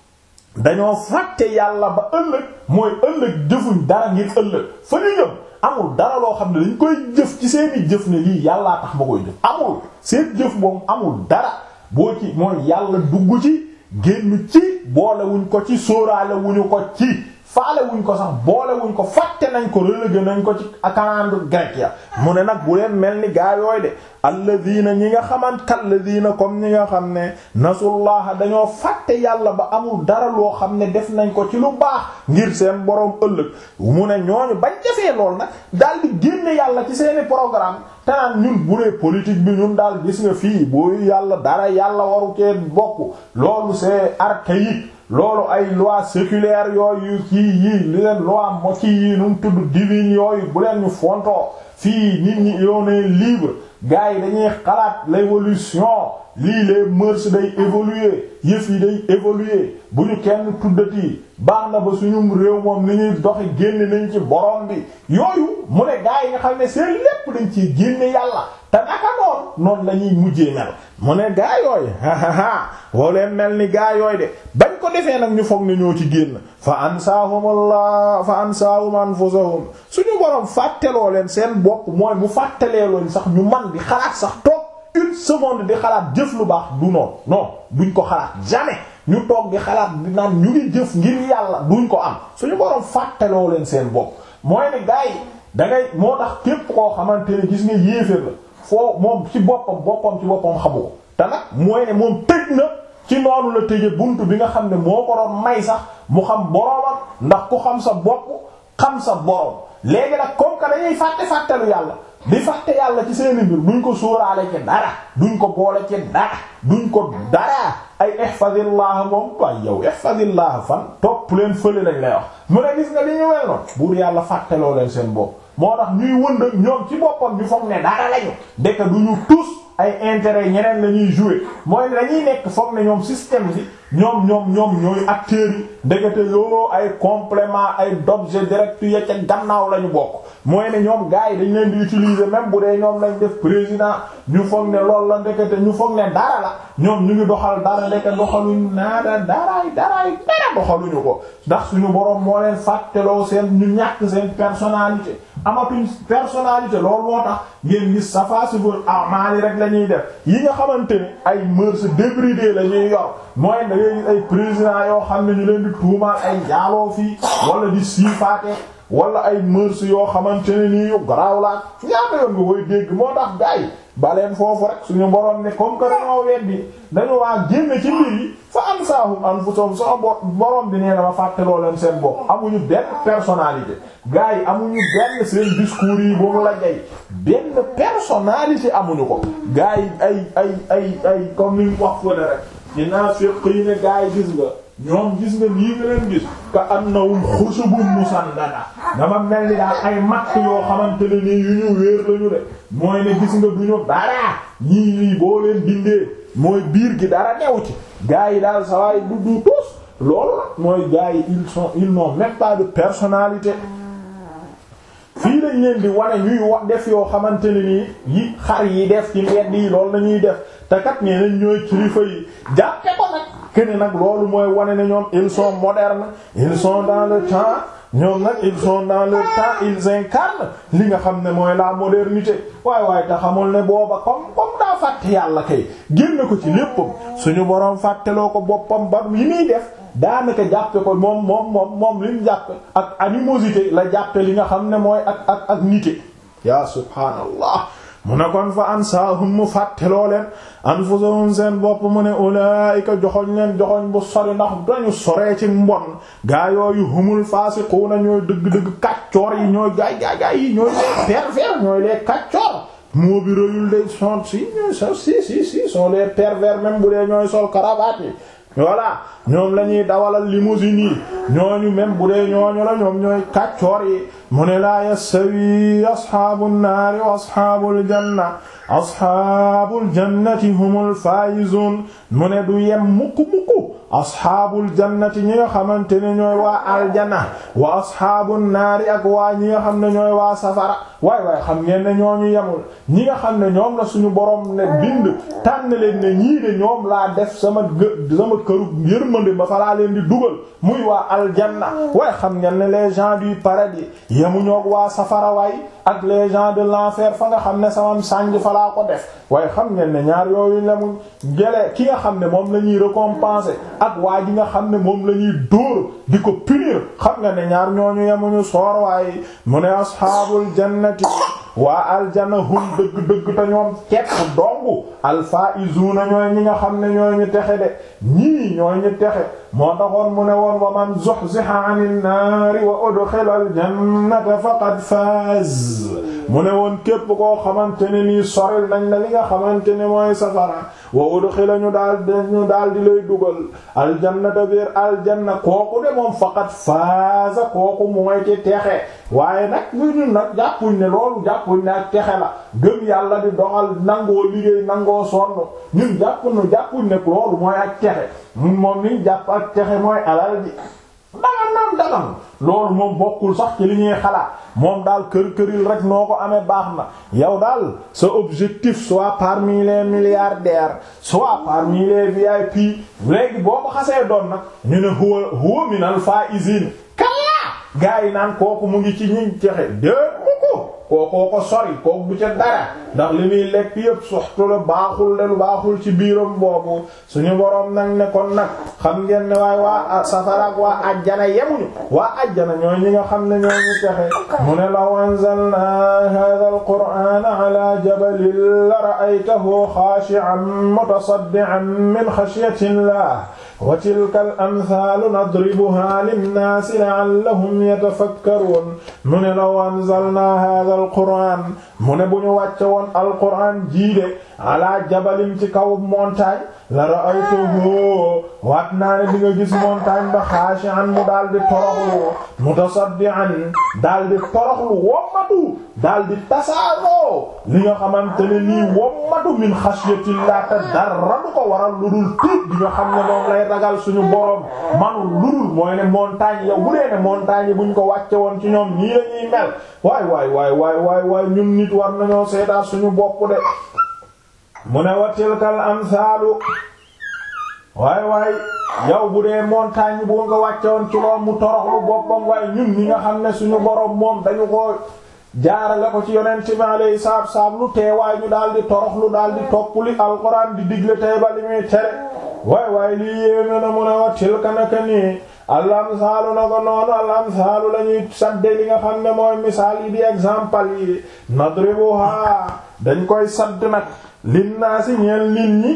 dañoo fàtte yàlla ba ëllëg mooy ëllëg jëfuñ dara ngir ëllëg fa ñu jëm amul dara loo xam ne dañ koy jëf ci seeni jëf ne lii yàllaa tax ma koy jëf amul seen jëf moom amul dara boo ci mooy yàlla dugg ci génn ci boole wuñ ko ci sóoraale wuñu ko ci faale wuñ ko sax boole wuñ ko fàtte nañ ko relégué nañ ko ci calendrier grec ya mu ne nag bu leen mel ni gaa yooy de alladina ñi nga xamant kalladina comme ñi nga xam ne nasullaha dañoo fàtte yàlla ba amul dara loo xam ne def nañ ko ci lu baax ngir seen boroom ëllëg mu ne ñooñu bañ defee lool nag daal di génne yàlla ci seeni programme te naan ñun bu dee politique bi ñun daal gis nga fii boo yàlla dara yàlla waru cee bokk loolu c'est archaïque loolu ay loi séculaire yooyu kii yii li leen loi mo kii yii nu mu tudd divine yooyu bu leen ñu fontoo fii nit ñi yoon libre gars yi dañuy xalaat l'évolution lii les mœurs day évoluer yëf yi day évoluer bu ñu kenn tuddati baax na ba suñu réew moom ni ñuy doxi génne nañ ci borom bi yooyu mu ne gars yi nga xam ne seen lépp dañ ciy génne yàlla te naka noonu noonu la ñuy mujjee mel mu ne gaa yooyu hahaha woo leen mel ni gaa yooyu de bañ ko defee nag ñu foog ne ñoo ci génn fa ansaahumullah fa ansaahum anfusahum suñu borom fàtteloo leen seen bopp mooy mu fàttelee leen sax ñu man di xalaat sax toog une seconde di xalaat jëf lu baax du noonu non duñ ko xalaat jamais ñu toog di xalaat di naan ñu ngi jëf ngir yàlla duñ ko am suñu borom fàtteloo leen seen bopp mooy ne gaa yi da ngay moo tax képp koo xamante ne gis nga yéeféer la foo moom ci boppam boppam ci boppam xamu ko te nag mooy ne moom tëj na ci noonu la tëje buntu bi nga xam ne moo ko doon may sax mu xam boroomam ndax ku xam sa bopp xam sa borom léegi nag comme que dañuy fàtte fàttelu yàlla di fàtte yàlla ci seeni mbir duñ ko sóoraale ci dara duñ ko boole ci dara duñ ko dara ay ihfazillah moom waaye yow ihfazillah fan topp leen fële lañ lay wax mu ne gis nga li ñu wel noonu buur yàlla fàtteloo leen seen bopp moo tax ñuy wënd ñoom ci boppam ñu foog ne dara lañu dëkk du ñu tous ay intérêt ñeneen la ñuy jouer mooy dañuy nekk foog ne ñoom système bi ñoom ñoom ñoom ñooy acteurs yi ndekete yoo ay complément ay d'objet direct ya ca gannaaw la ñu bokk mooy ne ñoom gars yi dañ leen di utiliser même bu dee ñoom lañ def président ñu foog ne loolu la ndekete ñu foog ne dara la ñoom ñu ngi doxal dara ndeke doxaluñ naada daraay daraay dara doxaluñu ko ndax suñu borom moo leen fàtteloo seen ñu ñàkk seen personnalité amatuñ personnalité loolu moo tax ngeen gis safasibul amali rek la ñuy def yi nga xamante ni ay mœurs débridées la ñuy yor mooy da ngay gis ay président yoo xam ne ñu leen di tuumaal ay njaaloo fii wala di siifaate wala ay mœurs yoo xamante ne nii yu garaaw laa ñaata yoon nga koy dégg moo tax gars yi baleen foofu rek suñu borom ne comme que dañoo weddi dañu waa génne ci mbir yi fa ansaahum anfusahum sama borom bi nee na ma fàttaloo leen seen bopp amuñu benn personnalité gars yi amuñu benn seen discours yi bu mu la jay benn personnalité amuñu ko gars yi ay ay ay ay comme ni wax fële rek ci naafiq yi ne gars yi gis nga ñoom gis nga lii nga leen gis ka annahum xushubun musandada dama mel ni daal ay matt yoo xamante ne nii yu ñu wéer lañu de mooy ne gis nga duñu dara ñii lii boo leen bindee mooy biir gi dara new ci gars yi daal sawaay du du tous loolu la mooy gars yi ils sont ils n'ont même pas de personnalité fii lañ leen di wane ñuy wax def yoo xamante ne nii yi xar yi def ci mbedd yi loolu lañuy def te kat nee nañ ñooy kilifa yi jàppe ko nag kene nag loolu mooy wane ne ñoom ils sont modernes ils sont dans le temps ñoom nag ils sont dans le temps ils incarnent li nga xam ne mooy la modernité waaye waaye te xamul ne booba comme comme daa fàtte yàlla kay génn ko ci léppam suñu boroom fàtteloo ko boppam ba yi muy def daanaka jàppe ko moom moom moom moom li mu jàppe ak animosité la jàppe li nga xam ne mooy ak ak ak nité ya subhaanallah mu ne kon fa ansaahum mu fàtteloo leen anfusahum seen bopp mu ne ulaayika joxoñ leen joxoñ bu sori ndax dañu soree ci mbon gaa yooyu humul faasiquuna ñooy dëgg-dëgg kàccoor yi ñooy gaay gaay gaay yi ñooy les pervers ñooy les kàccoor moo bi rëyul de sont si ñooy so si si si sont les pervers même bu dee ñooy sol cravate yi voilà ñoom la ñuy dawalal limousine yi ñooñu même bu dee ñooñu la ñoom ñooy kàccoor yi mu ne laa yastawi asxaabu nnaari wa asxaabul janna asxaabul jannati humul faayizun mu ne du yem mukk mukk asxaabul jannati ñi nga xamante ne ñooy waa aljana wa asxaabun naari ak waa ñi nga xam ne ñooy waa safara waay waay xam ngeen ne ñooñu yemul ñi nga xam ne ñoom la suñu borom ne bind tànn leen ne ñii de ñoom laa def sama gë sama këru yërmande ba fa laa leen di dugal muy waa aljanna waaye xam ngeen ne les gens du paradis yemuñoog waa safara waay ak les gens de l'enfer fa nga xam ne samam sànj fa laa ko def waaye xam ngeen ne ñaar yooyu la mu jëlee ki nga xam ne moom la ñuy récompenser ak waa ji nga xam ne moom la ñuy dóor di ko punir xam nga ne ñaar ñooñu yemuñu soor waaye mu ne ashaabul jannati waa aljanna hum dëgg-dëgg te ñoom kepp dongu alfaizuna ñooy ñi nga xam ne ñooy ñu texe de ñii ñooy ñu texe moo taxoon mu ne woon wa man zuhziha 'anil naari wa udkhila al jannata faqad faaz mu ne woon képp koo xamante ne nii soril nañ la li nga xamante ne mooy safara wa udkhila ñu daal di ñu daal di lay dugal aljannata biir aljanna kooku de moom faqad faaza kooku mooy ci texe waaye nag ñu ñun nag jàppuñ ne loolu jàppuñ ne ak texe la gëm yàlla di doxal nangoo liggéey nangoo sonn ñun jàppuñu jàppuñ ne loolu mooy ak texe ñun moom niñ jàpp ak texe mooy alal ji dagan naam dagan loolu moom bokkul sax ci li ñuy xalaat moom daal kër këril rek noo ko amee baax na yow daal sa objectif soit parmi les milliardaires soit parmi les VIP léegi boo ko xasee doon nag ñu ne huwa huwa minal faizin kalla gaa yi naan kooku mu ngi ci ñi texe dé mu ko kookoo ko sori kooku bu ca dara ndax li muy lekk yépp soxtu la baaxul leen baaxul ci biiram boobu suñu boroom nag ne kon nag xam ngeen ne waaye waa safara ak waa ajjana yemuñu waa ajjana ñooy ñi nga xam ne ñoo ñu texe mu ne law anzalna hadha alqur'ana ala jabalin la ra'aytahu khashi'an mutasaddi'an min khashyati llah wa tilka al amthaalu nadribuha linnaasi la'allahum yatafakkaruun mu ne law anzalna hadha alqur'an mu ne bu ñu wàcce woon alqur'an jiide ala jabalin ci kaw montagne la ra'aytuhu waat naa ne di nga gis montagne ba xaashi'an mu daal di toroxlu mutasaddi'an daal di toroxlu wommatu daal di tasaaroo li nga xamante ne nii wommatu min xashyatillah te dara du ko waral lu dul tiit bi nga xam ne moom lay ragal suñu borom manul lu dul mooy ne montagne yow bu dee ne montagne yi buñ ko wàcce woon ci ñoom nii la ñuy mel waay waay waay waay waay waay ñun nit war nañoo seetaat suñu bopp de mu ne wa tilkal amsaalu waay waay yow bu dee montagne bu nga wàcce woon ci loom mu toroxlu boppam waaye ñun ñi nga xam ne suñu borom moom dañu ko jaarale ko ci yonent bi alayhi salaatu wassalaam lu teewaay ñu daal di toroxlu daal di topp li alxuraan di digle tey ba li muy tere waay waay lii yéeme na mu ne wa tilka naka nii al amsaalu na ko noonu al amsaalu la ñuy sadde li nga xam ne mooy misaal yi di exemple yi nadribuha dañ koy sadd nag linnaasi ñeel nit ñi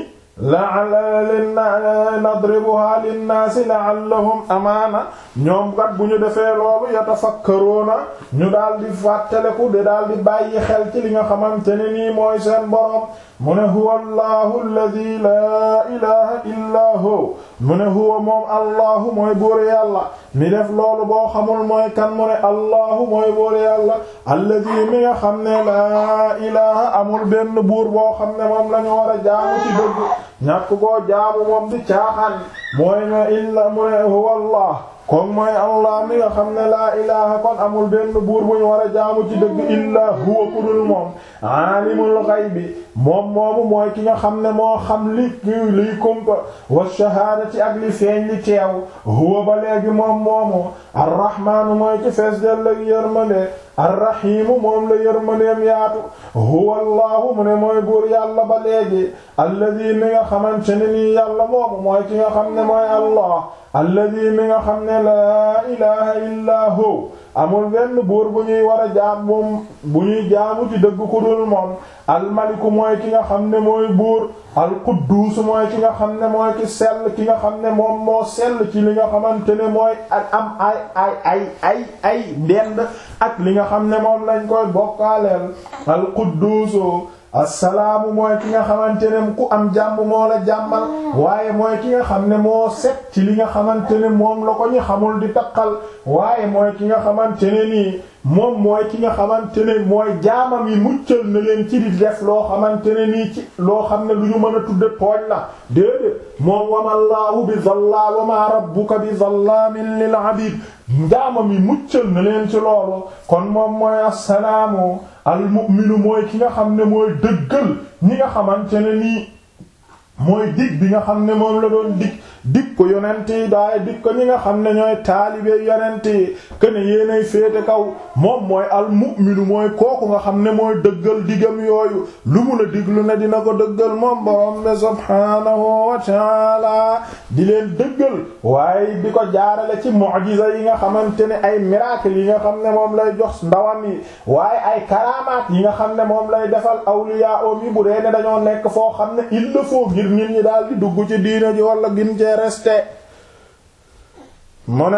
la nadribuha linnaasi la'allahum amaana ñoom kat bu ñu defee loolu yatafakkaruuna ñu daal di fàttaleku de daal di bàyyi xel ci li nga xamante ne nii mooy seen borom mu ne huwa allahu alladi laa ilaha illaa hu mu ne huwa moom allahu mooy buur yàlla mi def loolu boo xamul mooy kan mu ne allahu mooy buur yàlla alladi mi nga xam ne laa ilaha amul benn buur boo xam ne moom la ñu war a jaamu ci dëgg ñàkk koo jaamu moom di caaxaan mooy ne illa mu ne huwa allah kon mooy allah mi nga xam ne laa ilaha kon amul benn buur bu ñu war a jaamu ci dëgg illaa huwa ku dul moom aalimul ghaybi moom moomu mooy ki nga xam ne moo xam li liy kumpa wa shahaadati ak li feeñ li teew huwa ba léegi moom moomu arrahmaanu mooy ci fees del ak yërmande arrahimu moom la yërmandeem yaatu huwa allahu mu ne mooy buur yàlla ba léegi alladi mi nga xamante ne nii yàlla moomu mooy ki nga xam ne mooy allah alladi mi nga xam ne laa ilaha illaa hu amul benn buur bu ñuy war a jaam moom bu ñuy jaamu ci dëgg ku dul moom almaliku mooy ki nga xam ne mooy buur alquddus mooy ki nga xam ne mooy ki sell ki nga xam ne moom moo sell ci li nga xamante ne mooy ak am ay ay ay ay ay dend ak li nga xam ne moom lañ koy bokkaaleel alquddusu assalaamu mooy ki nga xamante ne ku am jàmm moo la jàmmal waaye mooy ki nga xam ne moo set ci li nga xamante ne moom la ko ñu xamul di taqal waaye mooy ki nga xamante ne nii moom mooy ki nga xamante ne mooy jaamam yi muccal na leen ci di def loo xamante ne nii ci loo xam ne lu ñu mën a tudde tooñ la déedéet moom wamallaahu bi zallaam wa ma rabbuka bi zallaamin lil abid jaamam yi muccal na leen ci loolu kon moom mooy assalaamu almu'minu mooy ki nga xam ne mooy dëggal ñi nga xamante ne nii mooy dig bi nga xam ne moom la doon dig dig ko yonent yi daay dig ko ñi nga xam ne ñooy taalibe yonent yi kene yéenay féete kaw moom mooy almu'minu mooy kooku nga xam ne mooy dëggal digam yooyu lu mu la diglu ne dina ko dëggal moom borom ne subhaanahu wa ta'ala di leen dëggal waaye di ko jaarale ci mu'jiza yi nga xamante ne ay miracle yi nga xam ne moom lay jox ndawam yi waaye ay karamaat yi nga xam ne moom lay defal awliya om yi bu dee ne dañoo nekk foo xam ne il le faut ngir nit ñi daal di dugg ci diina ji wala gin cee resté mu ne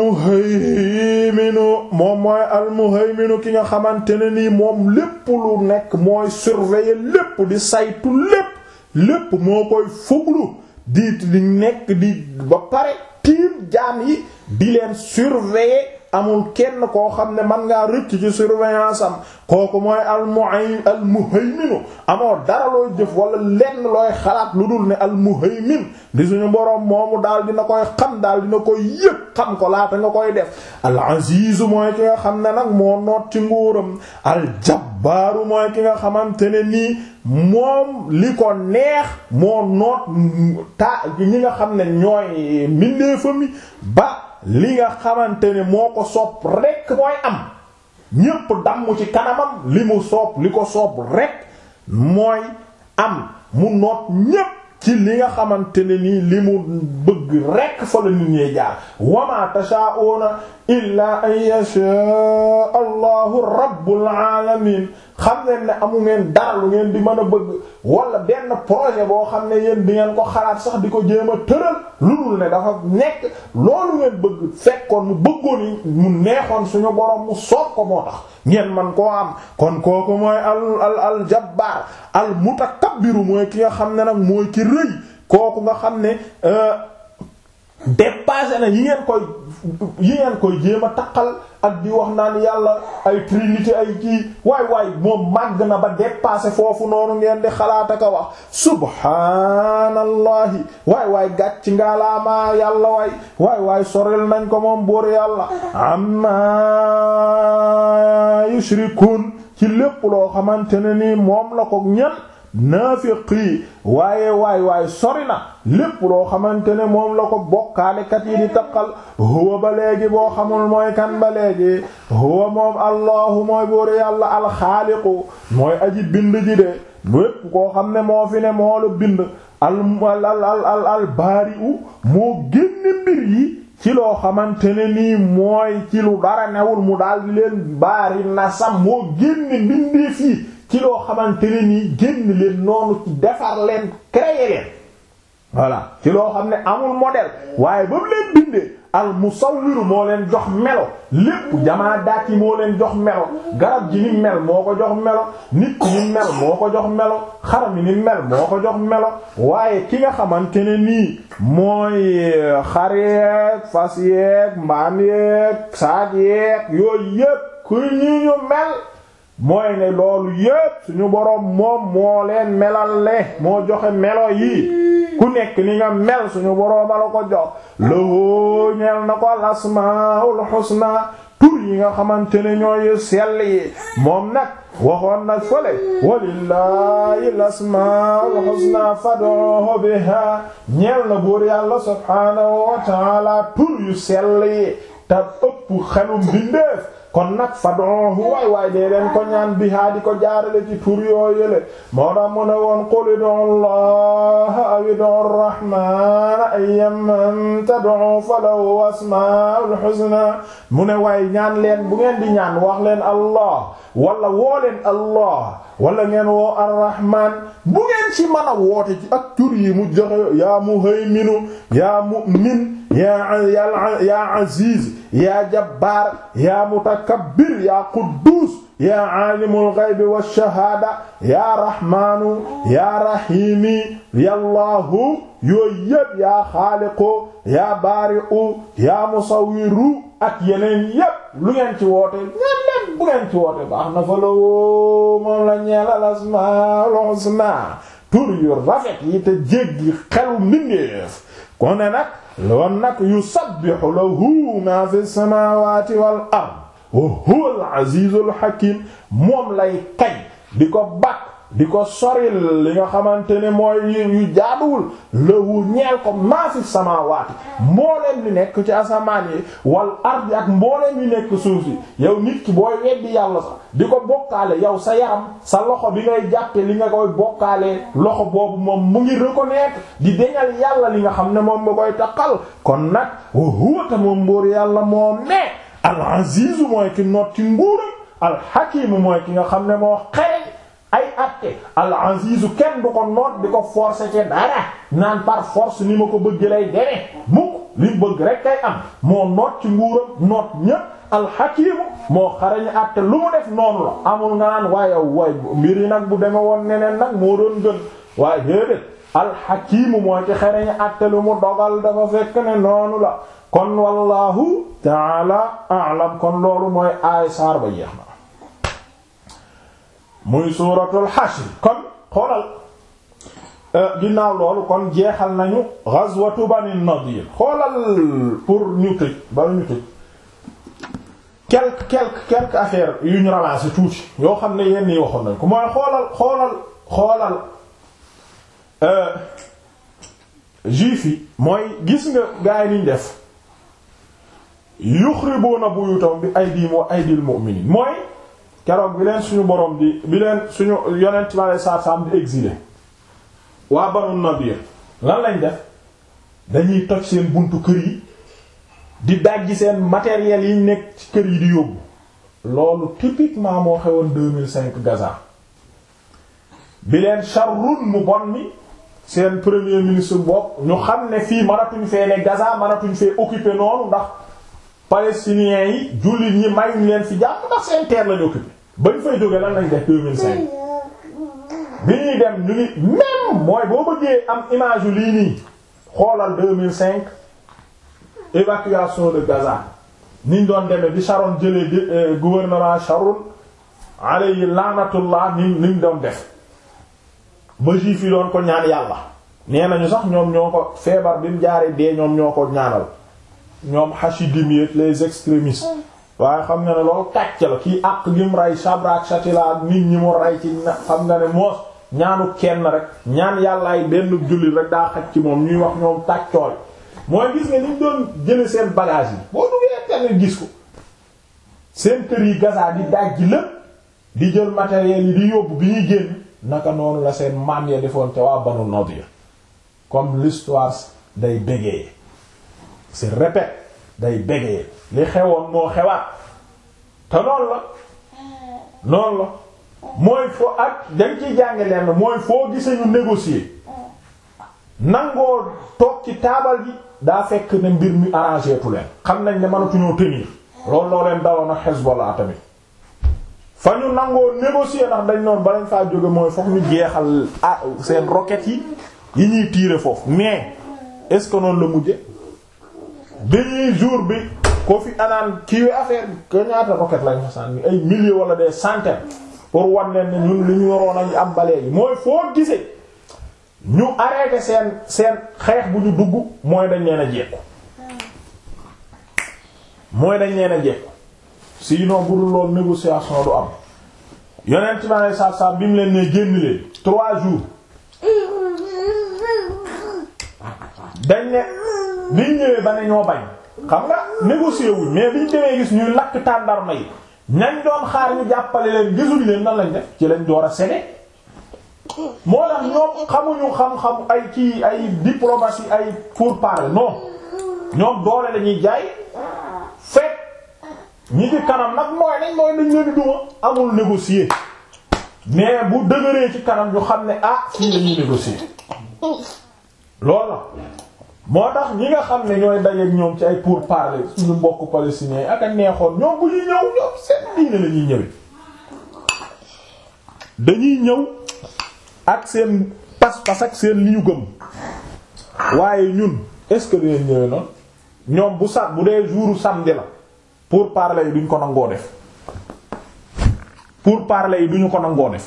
almuhayminu moom mooy almuhayminu ki nga xamante ne nii moom lépp lu nekk mooy surveiller lépp di saytu lépp lépp moo koy fuglu di di nekk di ba pare tiim jaam yi di leen surveiller amul kenn koo xam ne man ngaa rëcc ci surveillance am kooku mooy almuhay almuhayminu amoo dara looy jëf wala lenn looy xalaat lu dul ne almuhaymin di suñu boroom moomu daal dina koy xam daal dina koy yëg xam ko laata nga koy def al azizu mooy ki nga xam ne nag moo noot ci nguuram al jabbaaru mooy ki nga xamante ne nii moom li ko neex moo noot ta ñi nga xam ne ñooy mbindeefami ba li nga xamante ne moo ko soob rekk mooy am ñépp damm ci kanamam li mu soob li ko soob rekk mooy am mu noot ñépp ci li nga xamante ne nii li mu bëgg rekk fa la nit ñee jaar wama tashaa'una illa an yasha allahu rabbul alamin xam ngeen ne amu ngeen dara lu ngeen di mën a bëgg wala benn projet boo xam ne yéen di ngeen ko xalaat sax di ko jéem a tëral lu dul ne dafa nekk loolu ngeen bëgg fekkoon mu bëggoon yi mu neexoon suñu borom mu soob ko moo tax ngeen man koo am kon kooku mooy al al al jabbaar al mutakabbiru mooy ki nga xam ne nag mooy ki rëy kooku nga xam ne dépassé na yi ngeen koy yi ngeen koy jéem a taqal ak di wax naan yàlla ay trinité ay kii waay waay moom màgg na ba dépassé foofu noonu ngeen di xalaat ak a wax subhaanallahi waay waay gàcc ngaalaamaa yàlla waay waay waay soril nañ ko moom buur yàlla amma yushrikun ci lépp loo xamante ne nii moom la ko ñan naafiqi waaye waay waay sori na lépp loo xamante ne moom la ko bokkaalekat yi di taqal huwa ba léegi boo xamul mooy kan ba léegi huwa moom allahu mooy buur yàlla alxaaliqu mooy aji bind ji de lépp koo xam ne moo fi ne moo la bind al al al al baari'u moo génne mbir yi ci loo xamante ne nii mooy ci lu dara newul mu daal di leen baari na sam moo génne mbindeef yi ci loo xamante ne nii génn leen noonu ci defar leen créer leen voilà ci loo xam ne amul modèle waaye ba mu leen bindee al musawwiru moo leen jox melo lépp jamaadaat yi moo leen jox melo garab ji ni mel moo ko jox melo nit ki ni mel moo ko jox melo xar mi ni mel moo ko jox melo waaye ki nga xamante ne nii mooy xar yeeg fas yeeg mbaam yeeg saag yeeg yooyu yépp ku ñu ñu mel mooy ne loolu yépp suñu boroom moom moo leen melal le moo joxe melo yi ku nekk ni nga mel suñu boroom la ko jox loo ñeel na ko al asmaul husna tur yi nga xamante ne ñooy sell yi moom nag waxoon na fële walillahi al asmaul husna fad'uhu biha ñeel na buur yàlla subhanahu wa ta'ala tur yu sell yi te ëpp xelum bindeef kon nag fad'uhu waay waay dee leen ko ñaan bihaa di ko jaarale ci tur yoo yële moo tax mu ne woon qul ud'u allaha aw ud'u arrahmana ayyamman tad'u falahu asmaa'ul husna mu ne waay ñaan leen bu ngeen di ñaan wax leen allah wala woo leen allah wala ngeen woo arrahman bu ngeen ci mën a woote ci ak tur yi mu joxe yaa muhayminu yaa mu'min yaa yaa aziz yaa jabbaar yaa mutakabbir yaa quddus yaa aalimul ghaybi wash-shahaada yaa rahmaanu yaa rahiimi yallaahu yooyu yépp yaa xaaliqu yaa baari'u yaa musawwiru ak yeneen yépp lu ngeen ci woote ñeen leen bu ngeen ci woote baax na fa la woo moom la ñeelal asmaa'ul husnaa tur yu rafet yi te jéggi xelu mbindeef kon ne nag loon nag yusabbihu lahu ma fi samawati wal ard wa huwa al azizul hakim moom lay kay di ko bakk di ko soril li nga xamante ne mooy yu jaaduwul lahu ñeel ko ma fi samawati mbooleen li nekk ci asamaan yi wal ard ak mbooleen li nekk suuf si yow nit ki booy weddi yàlla sax di ko bokkaale yow sa yaram sa loxo bi ngay jàppe li nga koy bokkaale loxo boobu moom mu ngi reconnaître di deñal yàlla li nga xam ne moom nga koy taqal kon nag wa huwa ta moom mbóor yàlla moom ne al aziz mooy ki noot ci nguuram al hakim mooy ki nga xam ne moo xereñ ay atte al aziz kenn du ko noot di ko forcer ci dara naan par force ni ma ko bëgg lay deme mukk li bëgg rek kay am moo noot ci nguuram noot ñépp alxakimu moo xarañ àtte lu mu def noonu la amul nga naan waaye waay mbir yi nag bu deme woon neneen nag moo doon gën waaye déedéet alxakimu moo ci xarañ àtte lu mu dogal dafa fekk ne noonu la kon wallahu taala a'lam kon loolu mooy aay saar ba jeex na muy suuratul hashr kon xoolal ginnaaw loolu kon jeexal nañu ghazwatu bani nadir xoolal pour ñu tëj bala ñu tëj quelque quelque quelque affaire yu ñu ramassé tuuti yoo xam ne yenn yi waxoon nañ ko mooy xoolal xoolal xoolal juif yi mooy gis nga gaay niñ def yuxribuuna buyutahum bi aydihim wa aydil mu'minin mooy keroog bi leen suñu borom di bi leen suñu yonent ma lay saar-saam di exilé waa Banu Nadir lan lañ def dañuy toj seen buntu kër yi di dajji seen matériel yi nekk ci kër yi di yóbbu loolu typiquement moo xewoon 2005 Gaza bi leen Sharrun mu bon mi seen premier ministre bopp ñu xam ne fii mënatuñ fee ne Gaza mënatuñ fee occuper noonu ndax palestiniens yi jullit ñi mayuñ leen fi jàpp ndax seen terre lañu occuper bañ fay jógee lan lañ def 2005 bi ñuy dem ñu ngi même mooy boo bëggee am image yu lii nii xoolal 2005 évacuation de Gaza niñ doon demee bi Sharon jëlee gouvernement Sharon alayhi laanatullah ni niñ doon def ba juif yi doon ko ñaan yàlla nee nañu sax ñoom ñoo ko feebar bi mu jaaree dee ñoom ñoo ko ñaanal ñoom Hasidim yi les extrémistes waaye xam nga ne loolu kàcc la kii àq gi mu rey Sabra Shatila ak nit ñi mu rey ci xam nga ne moos ñaanu kenn rek ñaan yàllaay benn jullit rek daa xaj ci moom ñuy wax ñoom tàccooy mooy gis nga niñ doon jële seen bagage yi boo duggee internet gis ko seen kër yi Gaza di daj ji lépp di jël matériel yi di yóbbu bi ñuy génn naka noonu la seen maam ya defoon te waa Banu Nadir comme l'histoire day bégayer se répète day bégayer li xewoon moo xewaat te noonu la noonu la mooy foo ak dañ ciy jànge leen mooy foo gisee ñu négocier nangoo toog ci taabal ji daa fekk ne mbir mi arrangé tu leen xam nañ ne mënatuñoo tenir loolu loo leen daloon ak Hezbollah tamit fa ñu nangoo négocier ndax dañ noonu ba lañ faa jóge mooy foofu ñu jeexal ah seen roquettes yi yi ñuy tirer foofu mais est-ce que noonu la mujje dañuy jour bi ko fi anaan kiiwe affaire bi que ñaata roquettes lañ fa sànni ay milliers wala des centaines pour wan leen ne ñun li ñu waroon a am balee yi mooy foo gisee ñu arrêté seen seen xeex bu ñu dugg mooy dañ leen a jekku mooy dañ leen a jekku sinon bu dul loolu négociation du am yonent bi alei satu salaam bi mu leen ne génn leen trois jours dañ ne biñ ñëwee ba ne ñoo bañ xam nga négocier wuñ mais biñ demee gis ñuy lakk tàndarma yi ñañ doon xaar ñu jàppale leen gisuñ leen nan lañ def ci lañ door a sene moo tax ñoom xamuñu xam-xam ay ci ay diplomatie ay pourparlers non ñoom doole lañuy jaay fekk ñi ci kanam nag mooy nañ mooy nañ leen di duma amul négocier mais bu dëgëree ci kanam ñu xam ne ah fii lañuy négocier loolu la moo tax ñi nga xam ne ñooy dajeek ñoom ci ay pourparlers suñu mbokk palestiniens ak a neexoon ñoom bu ñuy ñëw ñoom seen diine la ñuy ñëwee dañuy ñëw ak seen pas-pas ak seen li ñu gëm waaye ñun est-ce que dinañ ñëwee noonu ñoom bu sa bu dee jouru samedi la pour parler yi duñ ko nangoo def pour parler yi duñu ko nangoo def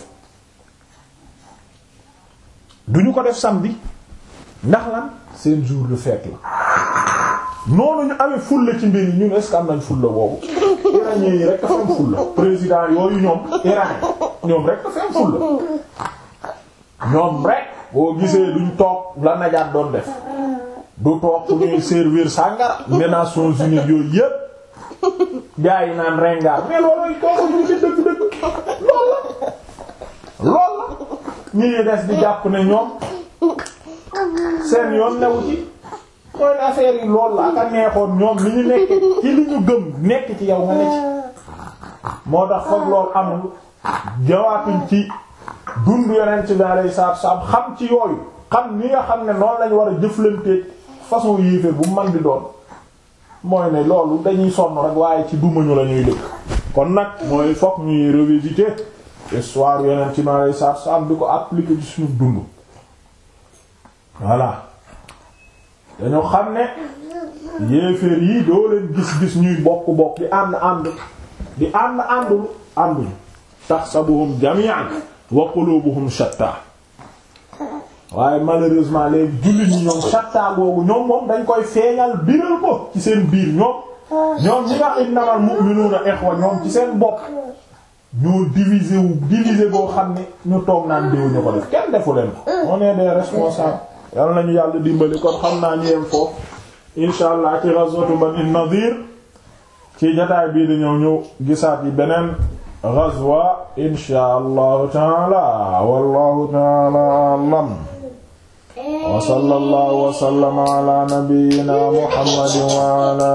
duñu ko def samedi ndax lan seen jour de fête la noonu ñu amee fulla ci mbir yi ñun est-ce que am nañ fulla boobu iranien yi rek dafa am fulla président yooyu ñoom iranien ñoom rek dafa am fulla ñoom rek boo gisee duñ toog la najaat doon def du toog ku ñuy servir sàngara les Nations Unies yooyu yépp gaa yi naan rengaar mais loolu kooku ñu ci dëgg-dëgg lool la lool la ñi des di jàpp ne ñoom seen yoon newu ci mooy affaire yi lool la ak a neexoon ñoom li ñu nekk ci li ñu gëm nekk ci yow nga ne ci moo tax foog loolu amul jawaatuñ ci dund yonent bi alayhi salaatu salaam xam ci yooyu xam ni nga xam ne noonu lañ war a jëflanteeg façon yéeféer bu man di doon mooy ne loolu dañuy sonn rek waaye ci dumañu la ñuy dëkk kon nag mooy fokk ñuy revisiter histoire yonent bi alayhi salaatu salaam di ko appliquer ci suñu dund voilà dañoo xam ne yéeféer yi doo leen gis-gis ñuy bokk-bokk di ànd ànd di ànd àndul ànduñu tahsabuhum jami'an wa qulubuhum shatta waaye malheureusement les jullit ñi ñoom shatta googu ñoom moom dañ koy feeñal biral ko ci seen biir ñoom ñoom ñi nga innamal mu'minuna ikhwa ñoom ci seen bopp ñoo diviser wu diviser boo xam ne ñu toog naan déew ñu ko def kenn defu leen ko on est des responsables yal nañu yàlla dimbali kon xam naa ñu yem foofu insha allah ci ghazwatu Bani Nadir ci jotaay bii di ñëw ñëw gisaat yi beneen ghazwa inshaa allahu taala wallahu taala a'lam wa sallallahu wa sallama ala nabiyyina muhammadin wa ala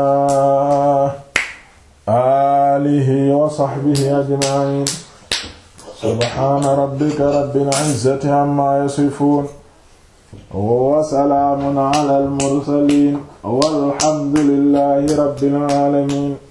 alihi wa sahbihi ajma'in subhana rabbika rabbil izzati amma yasifun wa salaamun ala al mursalin walhamdulillahi rabbil alamin